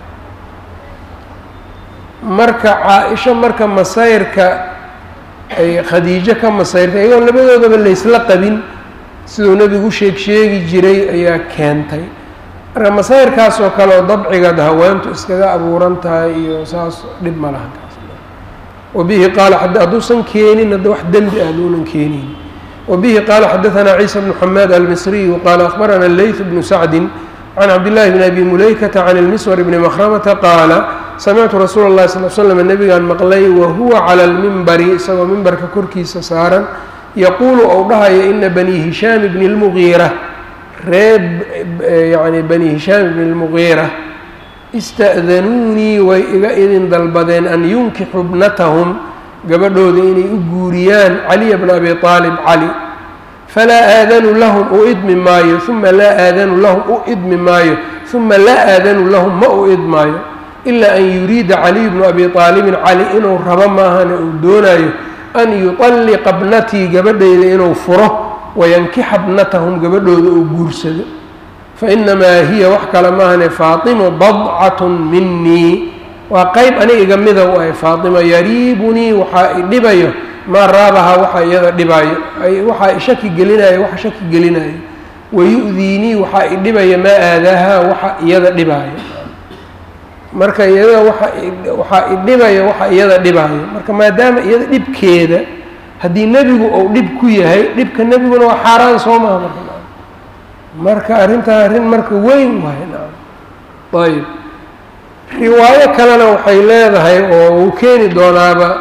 marka caa-isho marka masayrka ay khadiijo ka masayrtay iyagoon labadoodaba laysla qabin siduu nebigu sheeg sheegi jiray ayaa keentay marka masayrkaas oo kale oo dabcigaad haweentu iskaga abuuran tahay iyo saas dhib ma laha kaas wabihi qaala hadduusan keenin hadda wax dembi ah duunan keenin وبه qال xdثnا عيسى بن حmاd المصري qال أخبرnا اللyث بن سعد عن cبد الله بن أbي مuليكة عن المسور بن مخرمة qاaل سمعت رsuuل الlhi صلى ل سلم نبgaan mqlay وhuوa عlى المنbri isagoo mimbarka korkiisa saaran yqul ou dhahaya إna بني هiشhام بن المغيرة ree yعnي بني هiشhام بن المغيرة اstأذنوunii way iga idin dalbadeen an yunkixuu bnathm gabadhooda inay u guuriyaan caliya bna abi aalib cali falaa aadanu lahum u idmi maayo uma laa aadanu lahum u idmi maayo uma laa aadanu lahum ma u idmaayo ilaa an yuriida caliyu bnu abi aalibin cali inuu rabo maahane uu doonayo an yuطalliqa bnatii gabadhayda inuu furo wayankixa bnatahum gabadhooda uu guursado fainamaa hiya wax kale maahane faatimu badcatun minii waa qeyb aniga iga mida u ahay faatima yariibunii waxaa i dhibayo maa raabahaa waxa iyada dhibaayo waxaa i shaki gelinayo waxa shaki gelinayo wayu-diinii waxaa i dhibaya maa aadaahaa waxa iyada dhibaayo marka iyada waa waxaa i dhibaya waxa iyada dhibaayo marka maadaama iyada dhibkeeda haddii nebigu uu dhib ku yahay dhibka nebiguna waa xaaraan soo maha marka marka arrintaa arrin marka weyn waay naam ayb riwaayo kalena waxay leedahay oo uu keeni doonaaba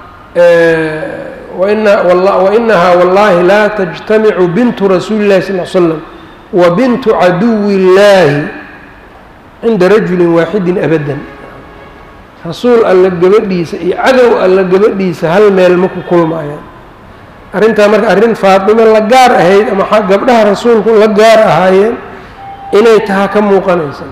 wainahaa wallahi laa tajtamicu bintu rasuuli llahi sal l slam wa bintu caduwi illaahi cinda rajulin waaxidin abadan rasuul alla gabadhiisa iyo cadow alla gabadhiisa hal meel ma ku kulmaayaan arrintaa marka arrin faatimo la gaar ahayd ama gabdhaha rasuulku la gaar ahaayeen inay tahaa ka muuqanaysa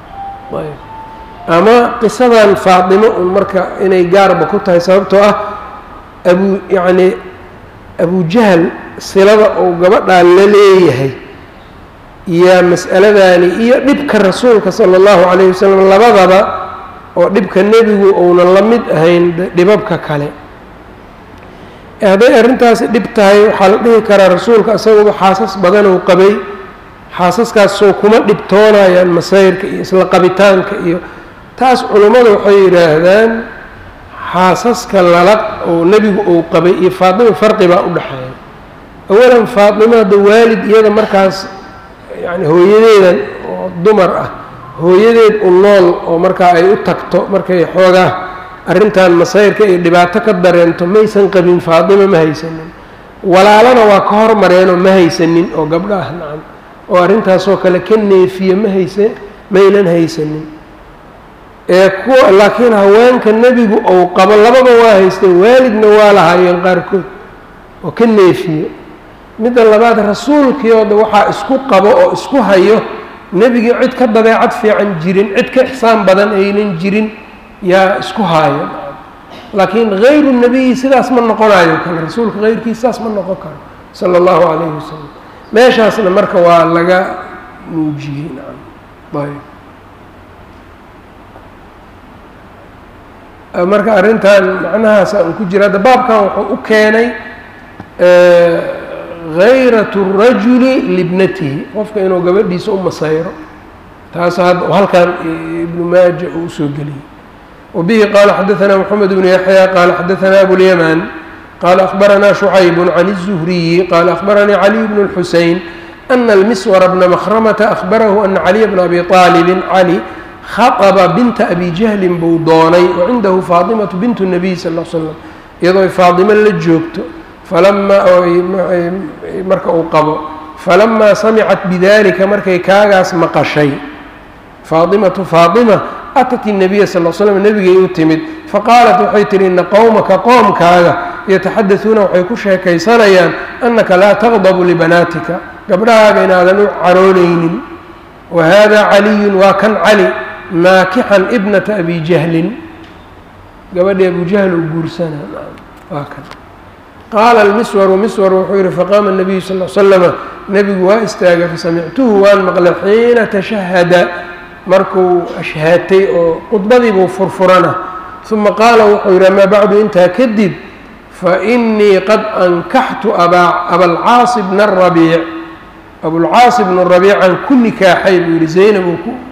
ama qisadan faatimo un marka inay gaarba ku tahay sababtoo ah abu yacnii abujahal silada uu gabadhaa la leeyahay iyo mas'aladani iyo dhibka rasuulka sala allahu calayhi wasalam labadaba oo dhibka nebigu uunan la mid ahayn dhibabka kale hadday arrintaasi dhib tahay waxaa la dhihi karaa rasuulka isaguba xaasas badan uu qabay xaasaskaasoo kuma dhibtoonayaan masayrka iyo isla qabitaanka iyo taas culummada waxay yidhaahdaan xaasaska lala oo nebigu uu qabay iyo faatimo farqi baa u dhexeeya awalan faatimo hadda waalid iyada markaas yacni hooyadeedan oo dumar ah hooyadeed u nool oo markaa ay u tagto markay xoogaa arrintan masayrka iyo dhibaato ka dareento maysan qabin faatimo ma haysanin walaalana waa ka hormareenoo ma haysanin oo gabdho ah nacam oo arrintaasoo kale ka neefiye ma haysa maynan haysanin ee kuwa laakiin haweenka nebigu ou qabo lababa waa haysteen waalidna waa lahaayeen qaarkood oo ka neefiye midda labaad rasuulkiooda waxaa isku qabo oo isku hayo nebigii cid ka dabeecad fiican jirin cid ka ixsaan badan aynan jirin yaa isku haayo laakiin hayru nebiyi sidaas ma noqonayo kale rasuulka hayrkiis sidaas ma noqon karo sala allahu calayhi wasalam meeshaasna marka waa laga muujiyey nacam ayb marka arrintan macnahaasa uu ku jira hadda baabkan wuxuu u keenay hayrat rajuli libnatihi qofka inuu gabadhiisa u masayro taas hadda halkan ibnu maaja uu usoo geliyey wabihi qaala xadaثana mxamed bnu yaxya qaala xadaثana abulyamaan qaala akhbarana شhucayb can الzuhriyi qaala akhbaranii caliy bn اlxusein ana almiswara bna makhramata akhbarahu ana caliya bna abi طaalibin cali khaطba binta abi jahlin buu doonay wacindahu faatimatu bintu الnabiy sal l slam iyadoo faadimo la joogto falamaa marka uu qabo falamaa samicat bidalika markay kaagaas maqashay faatimatu faatima atat الnabiya sal l slam nebigay u timid faqaalat waxay tihi ina qowmaka qoomkaaga yataxadasuuna waxay ku sheekaysanayaan anaka laa taqdabu libanaatika gabdhahaaga inaadan u caroonaynin wa hada caliyun waa kan cali naakixan ibnata abi jahlin gabadhii abu jahl uu guursana waa kan qaala almiswaru miswar wuxuu yihi faqaama nabiyu sal l slama nebigu waa istaagay fasamictuhu waan maqlay xiina tashahada markuu ashhaatay oo khudbadiibuu furfurana uma qaala wuxuu yidhi amaa bacdu intaa kadib fainii qad ankaxtu abalcaasi bna rabiic abulcaasi bnu rabiican ku nikaaxay buu yihi zaynab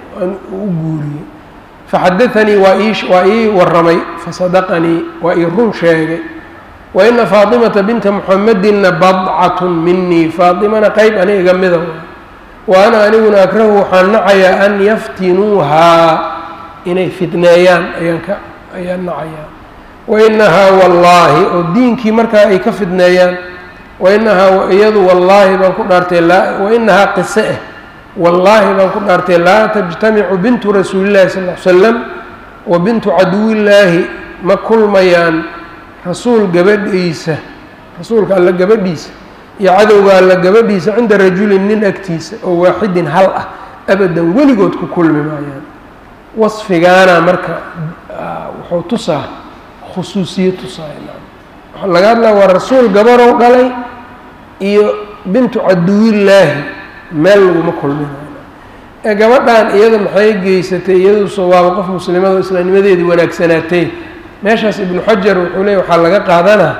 u guuriyey faxadaanii waa ii waramay fasadaqanii waa ii run sheegay waina faatimata binta muxamedinna badcatun minii faatimana qeyb ani iga mida wa ana aniguna akrahu waxaan nacayaa an yaftinuuhaa inay fitneeyaan ayaan ka ayaan nacayaa wainahaa wallaahi oo diinkii markaa ay ka fidneeyaan wainahaa iyadu wallaahi baan ku dhaartay wainahaa qise eh wallaahi baan ku dhaartay laa tajtamicu bintu rasuulillahi sal l slam wa bintu caduwillaahi ma kulmayaan rasuul gabadhiisa rasuulka alla gabadhiisa iyo cadowga alla gabadhiisa cinda rajulin nin agtiisa oo waaxidin hal ah abadan weligood ku kulmi maayaan wasfigaana marka wuxuu tusaa khusuusiye tusaaya waxaa laga hadlaya waa rasuul gabarow dhalay iyo bintu caduwillaahi meel laguma kulminayo ee gabadhan iyada maxay geysatay iyaduuso waaba qof muslimada oo islaamnimadeedii wanaagsanaatay meeshaas ibnu xajar wuxuu leeyay waxaa laga qaadanaa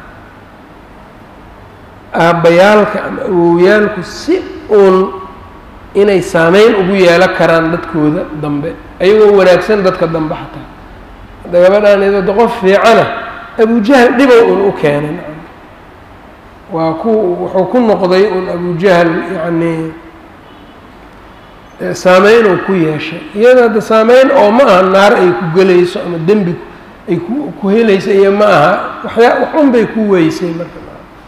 aabbayaalka ama awowyaalku si uun inay saameyn ugu yeelan karaan dadkooda dambe ayagoo wanaagsan dadka dambe xataa hadda gabadhan iyadoo qof fiicana abujahl dhibow un u keenay waa ku wuxuu ku noqday un abujahl yacnii saameyn uu ku yeeshay iyada hadda saameyn oo ma aha naar ay ku gelayso ama dembi ay ku ku helaysa iyo ma aha waxyaa waxun bay ku weysay marka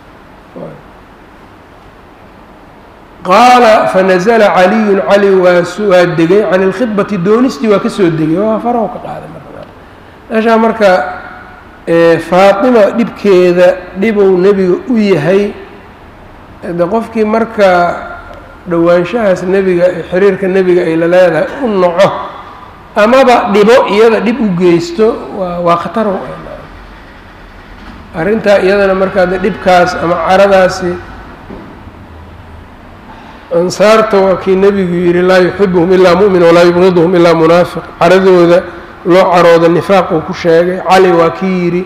qaala fanazla caliyun cali waa waa degay can ilkhidbati doonistii waa kasoo degay waa farahu ka qaaday marka meeshaa marka faatima dhibkeeda dhibou nebiga u yahay de qofkii marka dhowaanshahaas nebiga xiriirka nebiga ay la leedahay u noco amaba dhibo iyada dhib u geysto waa waa khatar arrintaa iyadana markaa de dhibkaas ama caradaasi ansaarta waa kii nebigu yihi laa yuxibuhum ilaa mu'min walaa yubqiduhum ilaa munaafiq caradooda loo carooda nifaaq uu ku sheegay cali waa kii yidhi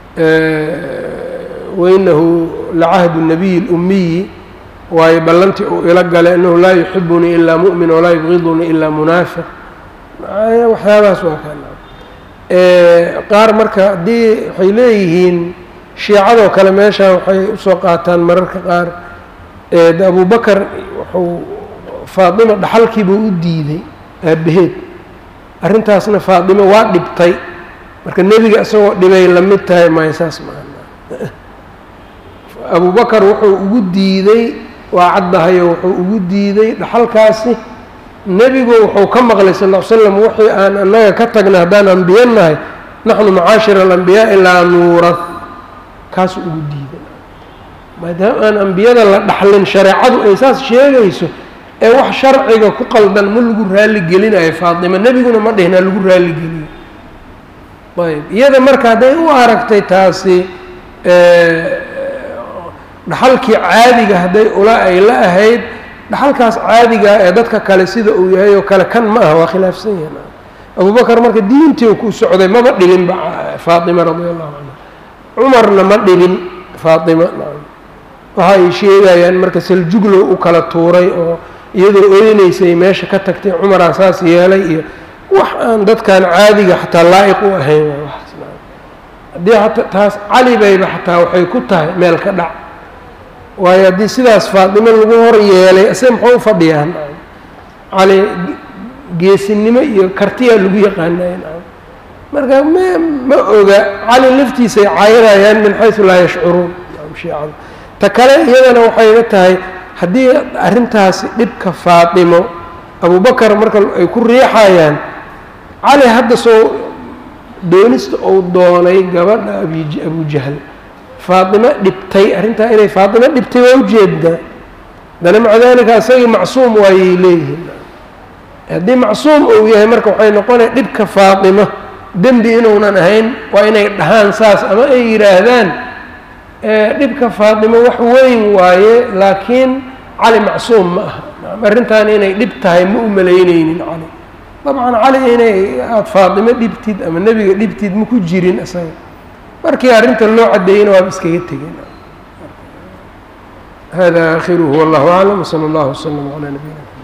wainahu lacahdu nabiyi اlumiyi waayo ballantii uu ila galay inahu laa yuxibunii ilaa mu'min walaa yubqidunii ilaa munaafiq waxyaabahaas waa ka qaar marka haddii waxay leeyihiin shiicadoo kale meeshaan waxay usoo qaataan mararka qaar de abu bakar wuxuu faatima dhaxalkiibuu u diiday aabaheed arrintaasna faatimo waa dhibtay marka nebiga isagoo dhibay la mid tahay maya saas maa abu bakar wuxuu ugu diiday waa caddahayo wuxuu ugu diiday dhaxalkaasi nebigu wuxuu ka maqlay sal ll ly slam wixii aan annaga ka tagna haddaan ambiye nahay naxnu macaashir alambiyaai laa nuurad kaasuu ugu diiday maadaama aan ambiyada la dhaxlin shareecadu ay saas sheegayso ee wax sharciga ku qaldan ma lagu raali gelinayo faatima nebiguna ma dhihin ha lagu raali geliyo ayb iyada marka hadday u aragtay taasi dhaxalkii caadiga hadday ula ay la ahayd dhaxalkaas caadiga ee dadka kale sida uu yahay oo kale kan ma aha waa khilaafsan yahin abubakar marka diintii ku socday maba dhibinba faatima radia allahu canha cumarna ma dhibin faatima waxa ay sheegayaan marka saljuglow u kala tuuray oo iyadoo oynaysay meesha ka tagtay cumaraa saas yeelay iyo wax aan dadkan caadiga xataa laa-iq u ahayn haddii ata taas cali bayba xataa waxay ku tahay meel ka dhac waayo haddii sidaas faatimo lagu hor yeelay ase muxuu u fadhiyaan cali geesinimo iyo kartiyaa lagu yaqaanay marka ma ma oga cali laftiisay caayinayaan min xaysu laa yashcuruun shiicada ta kale iyadana waxayna tahay haddii arrintaasi dhibka faatimo abubakar marka ay ku riixayaan cali hadda soo doonista uu doonay gabadha abi abujahl faatimo dhibtay arrintaa inay faatimo dhibtay waa ujeedaa dana maca dalika isagii macsuum waayay leeyihiin haddii macsuum uu yahay marka waxay noqonaya dhibka faatimo dembi inuunan ahayn waa inay dhahaan saas ama ay yidhaahdaan dhibka faatimo wax weyn waaye laakiin cali macsuum ma aha arrintan inay dhib tahay ma u malayneynin cali dabcan cali inay aada faatimo dhibtid ama nebiga dhibtid ma ku jirin isaga markii arrinta loo caddeeyeyna waaba iskaga tegeen hada aakhiruhu wallahu aclam wsala allahu waslama calaa nabiyina